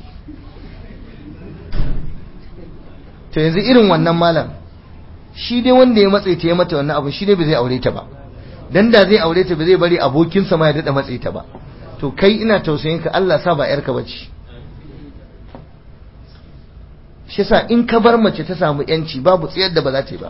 to yanzu irin wannan malam shi dai wanda ya matsayi ta ya mata wannan abu shi dai ba zai aure ta ba dan da zai aure ta ba zai bari abokinsa ma ya dada matsayi ta ba to kai ina tausayin ka Allah sa ba yarka bace shi yasa in ka bar mace ta samu yanci babu tsayar da ba za ta yi ba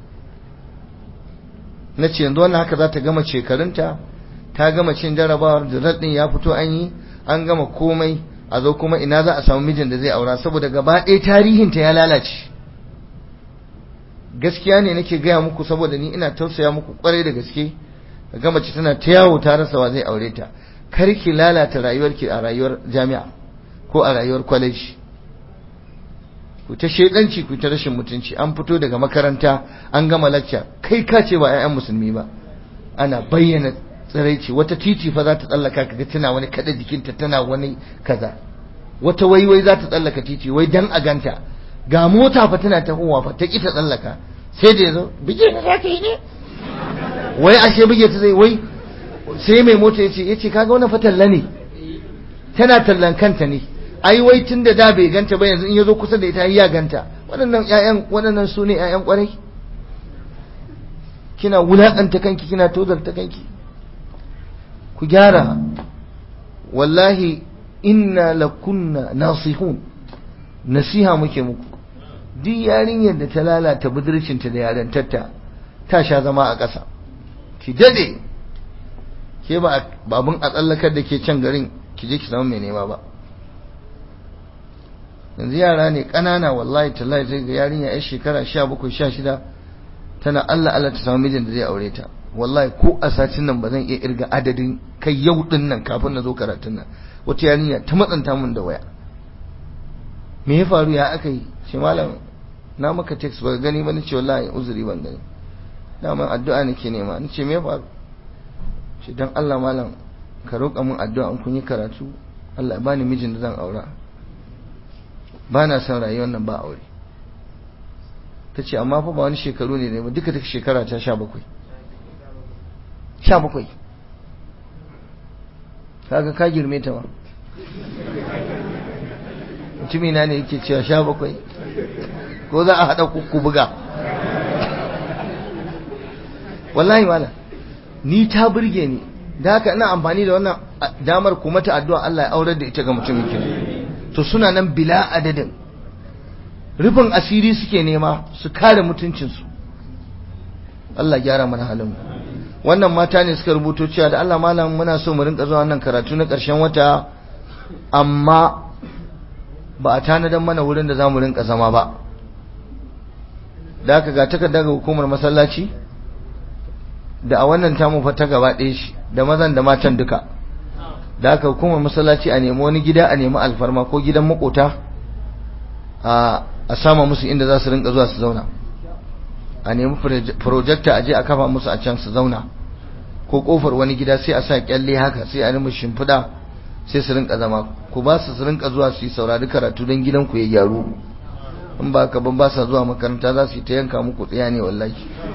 na ce yanzu wannan haka za ta gama shekarunta ta gama cin jarabawar da ɗin ya fito an yi an gama komai a zo kuma ina za a samu mijin da zai aura saboda gaba ɗaya tarihinta ya lalace gaskiya ne nake gaya muku saboda ni ina tausaya muku kwarai da gaske ga mace tana ta yawo ta rasa wa zai aure ta kar ki lalata rayuwarki a rayuwar jami'a ko a rayuwar college ku ta shedanci ku ta rashin mutunci an fito daga makaranta an gama lacca kai ka ce ba 'ya'yan musulmi ba ana bayyana tsiraici wata titi fa za ta tsallaka kaga tana wani kada jikinta tana wani kaza wata waiwai za ta tsallaka titi wai dan a ganta ga mota fa tana tahowa fa ta ki ta tsallaka sai da yazo bige ne za ka yi ne wai ashe bige ta zai wai sai mai mota yace yace kaga wannan fa talla ne tana tallan kanta ne ai wai tun da da bai ganta ba yanzu in yazo kusa da ita ya ganta waɗannan ƴaƴan waɗannan su ne ƴaƴan ƙwarai kina wulaƙanta kanki kina tozarta kanki ku gyara wallahi inna lakunna nasihun nasiha muke muku duk yarinyar da ta lalata budurcinta da yarantarta ta sha zama a ƙasa ki dade ke ba babun a tsallakar da ke can garin ki je ki zama mai nema ba yanzu yara ne ƙanana wallahi tallahi zai ga yarinya yar shekara sha bakwai sha shida tana Allah Allah ta samu mijin da zai aure ta wallahi ko a satin nan ba zan iya irga adadin kai yau din nan kafin na zo karatun nan wata yarinya ta matsanta min da waya me ya faru ya aka yi shi malam na maka text ba gani ba nace wallahi uzuri ban gani dama addu'a nake nema nace me ya faru shi dan Allah malam ka roƙa min addu'a in kun yi karatu Allah ya bani mijin da zan aura ba na son rayuwar nan ba aure ta ce amma fa ba wani shekaru ne ne ba duka duka shekara ta sha bakwai sha bakwai kaga ka girme ta ma mutumina ne yake cewa sha bakwai ko za a haɗa kuku buga wallahi mala ni ta burge ni da haka ina amfani da wannan damar kuma ta addu'a Allah ya aurar da ita ga mutumin kirki to suna nan bila adadin rufin asiri suke nema su kare mutuncinsu Allah gyara mana halin wannan mata ne suka rubuto cewa da Allah malam muna so mu rinka zuwa wannan karatu na ƙarshen wata amma ba a tanadan mana wurin da za mu rinka zama ba da aka ga takarda ga hukumar masallaci da a wannan tamu fa ta gaba ɗaya shi da mazan da matan duka da aka hukumar masallaci a nemi wani gida a nemi alfarma ko gidan makota a a sama musu inda za su rinka zuwa su zauna a nemi projector a je a kafa musu a can su zauna ko kofar wani gida sai a sa kyalle haka sai a nemi shimfiɗa sai su rinka zama ku ba su su rinka zuwa su yi saurari karatu don gidan ku ya gyaru in ba ka ban ba sa zuwa makaranta za su yi ta yanka muku tsaya ne wallahi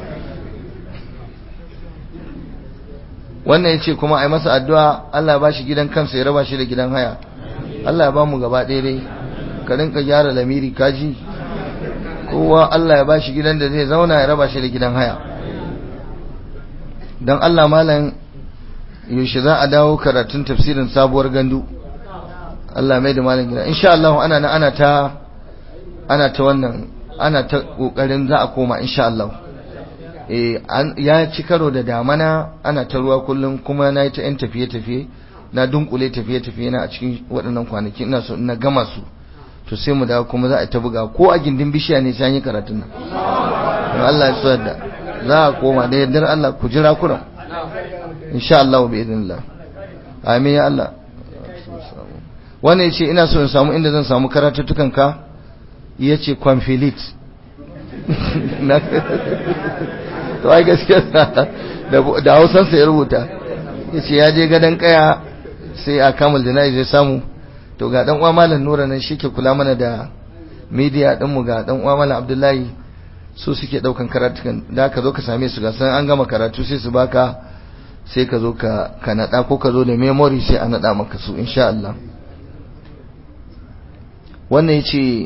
wannan ya ce kuma a yi masa addu'a Allah ba shi gidan kansa ya raba shi da gidan haya Allah ya ba mu gaba ɗaya dai ka rinka gyara lamiri kaji kowa Allah ya ba shi gidan da zai zauna ya raba shi da gidan haya don Allah malam yaushe za a dawo karatun tafsirin sabuwar gandu Allah mai da malam gida insha Allah ana na ana ta ana ta wannan ana ta kokarin za a koma insha Allah ya ci karo da damana ana ta ruwa kullum kuma na yi ta yan tafiye-tafiye na dunkule tafiye-tafiye na a cikin waɗannan kwanaki ina so ina gama su to sai mu dawo kuma za a ta buga ko a gindin bishiya ne sai an yi karatun nan in Allah ya so da za a koma da yardar Allah ku jira kuran insha Allah bi idinillah amin ya Allah wannan yace ina so in samu inda zan samu karatuttukan ka yace conflict to ai gaskiya da Hausan sa ya rubuta yace ya je gadan kaya sai a kamal da zai samu to ga dan uwa malam Nura nan shi ke kula mana da media din mu ga dan uwa malam Abdullahi su suke daukan karatukan da ka zo ka same su ga san an gama karatu sai su baka sai ka zo ka ka nada ko ka zo da memory sai a nada maka su insha Allah wannan yace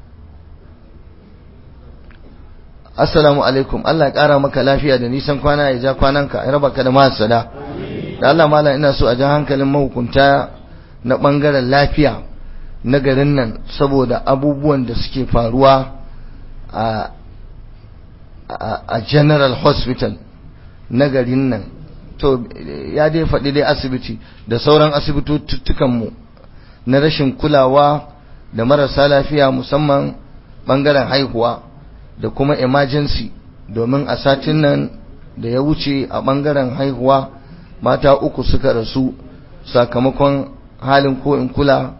Assalamu alaikum Allah ya kara maka lafiya da nisan kwana ya ja kwananka ya raba ka da masada da Allah malam ina so a ja hankalin mahukunta na ɓangaren lafiya na garin nan saboda abubuwan da suke faruwa a, a, general hospital na garin nan to ya dai faɗi dai asibiti da sauran asibitottukanmu na rashin kulawa da marasa lafiya musamman ɓangaren haihuwa da kuma emergency domin a satin nan da ya wuce a ɓangaren haihuwa mata uku suka rasu sakamakon halin ko in kula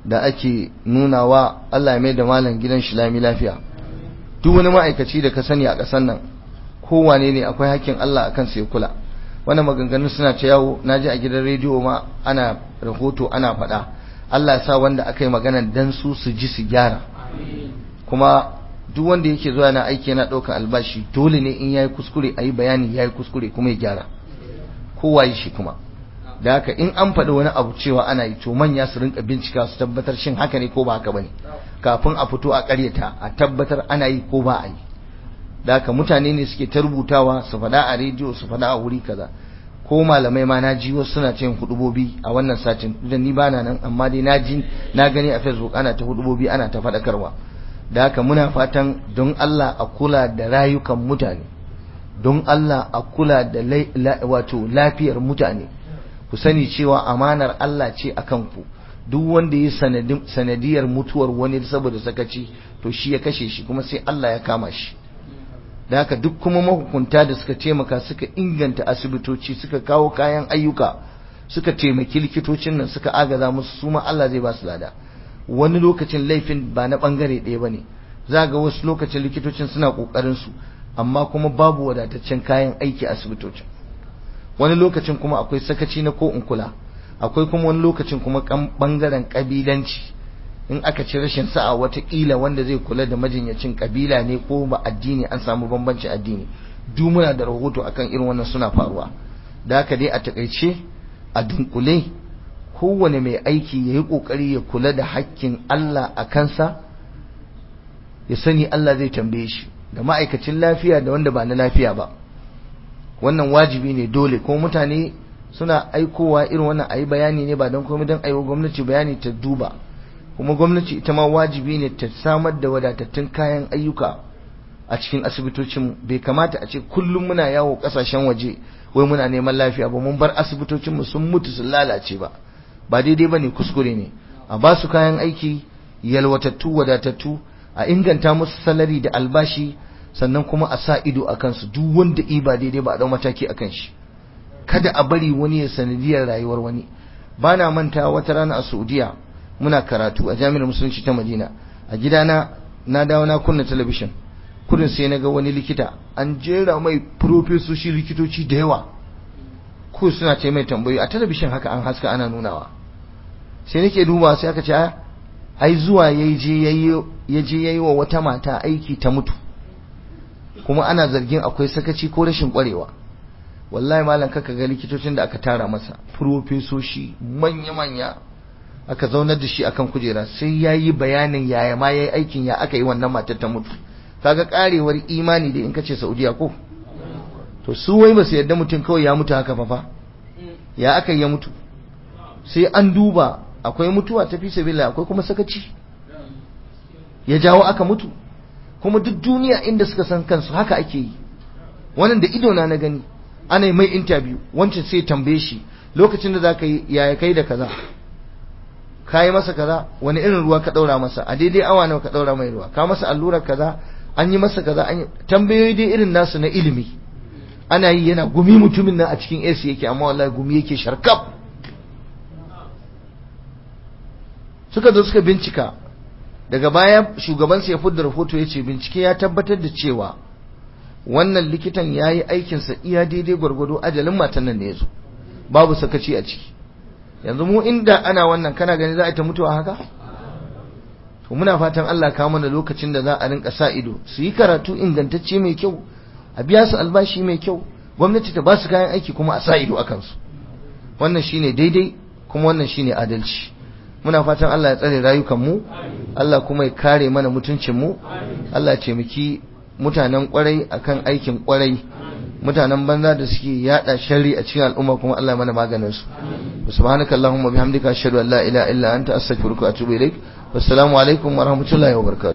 da ake nunawa Allah ya mai da malam gidan shi lami lafiya duk wani ma'aikaci da ka sani a ƙasar nan kowane ne akwai hakkin Allah akan sai kula wannan maganganun suna ta yawo naji a gidan rediyo ma ana rahoto ana faɗa Allah ya sa wanda aka yi magana dan su su ji su gyara kuma duk wanda yake zuwa na aiki yana ɗaukar albashi dole ne in yayi kuskure a yi bayani yayi kuskure kuma ya gyara kowa yi shi kuma da haka in an faɗi wani abu cewa ana yi to manya su rinka bincika su tabbatar shin haka ne ko ba haka bane kafin a fito a ƙaryata a tabbatar ana yi ko ba a yi da haka mutane ne suke ta rubutawa su faɗa a rediyo su faɗa a wuri kaza ko malamai ma na ji wasu suna cin hudubobi a wannan satin da ni bana nan amma dai na ji na gani a facebook ana ta hudubobi ana ta faɗakarwa da haka muna fatan don Allah a kula da rayukan mutane don Allah a kula da wato lafiyar mutane ku sani cewa amanar Allah ce akan ku duk wanda ya sanadiyar mutuwar wani saboda sakaci to shi ya kashe shi kuma sai Allah ya kama shi da haka duk kuma mahukunta da suka taimaka suka inganta asibitoci suka kawo kayan ayyuka suka taimaki likitocin nan suka agaza musu su ma Allah zai ba su lada wani lokacin laifin ba na bangare ɗaya bane za ga wasu lokacin likitocin suna kokarin su amma kuma babu wadataccen kayan aiki asibitocin wani lokacin kuma akwai sakaci na ko in kula akwai kuma wani lokacin kuma bangaren kabilanci in aka ci rashin sa'a watakila wanda zai kula da majinyacin kabila ne ko ba addini an samu bambancin addini duk muna da rahoto akan irin wannan suna faruwa da haka dai a takaice a dunkule kowane mai aiki ya yi kokari ya kula da hakkin Allah a kansa ya sani Allah zai tambaye shi da ma'aikacin lafiya da wanda ba na lafiya ba wannan wajibi ne dole ko mutane suna aikowa irin wannan ayi bayani ne ba don komai don aiwa gwamnati bayani ta duba kuma gwamnati ita ma wajibi ne ta samar da wadatattun kayan ayyuka a cikin asibitocin bai kamata a ce kullum muna yawo kasashen waje wai muna neman lafiya ba mun bar asibitocin mu sun mutu sun lalace ba ba daidai bane kuskure ne a ba su kayan aiki yalwatattu wadatattu a inganta musu salari da albashi sannan kuma a sa ido a kansu duk wanda i ba daidai ba a dau mataki akan shi kada a bari wani ya sanadiyar rayuwar wani bana manta wata rana a Saudiya muna karatu a jami'ar musulunci ta Madina a gidana na dawo na kunna talabishin kudin sai na ga wani likita an jera mai profesoshi likitoci da yawa ko suna ce mai tambayoyi a talabishin haka an haska ana nunawa sai nake duba sai aka ce ai zuwa ya je yayi wa wata mata aiki ta mutu kuma ana zargin akwai sakaci ko rashin kwarewa wallahi malam kaka ga likitocin da aka tara masa profesoshi manya-manya aka zaunar da shi akan kujera sai ya yi bayanin yaya ma ya yi aikin ya aka yi wannan matar ta mutu kaga karewar imani da in ka ce saudiya ko to su wai ba su yadda mutum kawai ya mutu haka fa ya aka ya mutu sai an duba akwai mutuwa ta fi sabila akwai kuma sakaci ya jawo aka mutu kuma duk duniya inda suka san kansu haka ake yi wannan da ido na na gani ana yi mai interview wancan sai tambaye shi lokacin da zaka yi yaya kai da kaza ka yi masa kaza wani irin ruwa ka daura masa a daidai awa nawa ka daura mai ruwa ka masa allurar kaza an yi masa kaza an yi tambayoyi dai irin nasu na ilimi ana yi yana gumi mutumin nan a cikin AC yake amma wallahi gumi yake sharkaf suka zo suka bincika daga baya shugaban ya fudda rahoto ya ce bincike ya tabbatar da cewa wannan likitan ya yi aikinsa iya daidai gwargwado ajalin matan nan da ya zo babu sakaci a ciki yanzu mu inda ana wannan kana gani za a ta mutuwa haka to muna fatan Allah ka mana lokacin da za a rinka sa ido su yi karatu ingantacce mai kyau a biya su albashi mai kyau gwamnati ta ba su kayan aiki kuma a sa ido a kansu wannan shine daidai kuma wannan shine adalci muna fatan Allah ya tsare rayukan mu Allah kuma ya kare mana mutuncin mu Allah ya taimaki mutanen kwarai akan aikin kwarai mutanen banza da suke yada sharri a cikin al'umma kuma Allah mana maganin su subhanaka allahumma bihamdika ashhadu an la ilaha illa anta astaghfiruka wa atubu ilaik wassalamu alaikum wa rahmatullahi wa barakatuh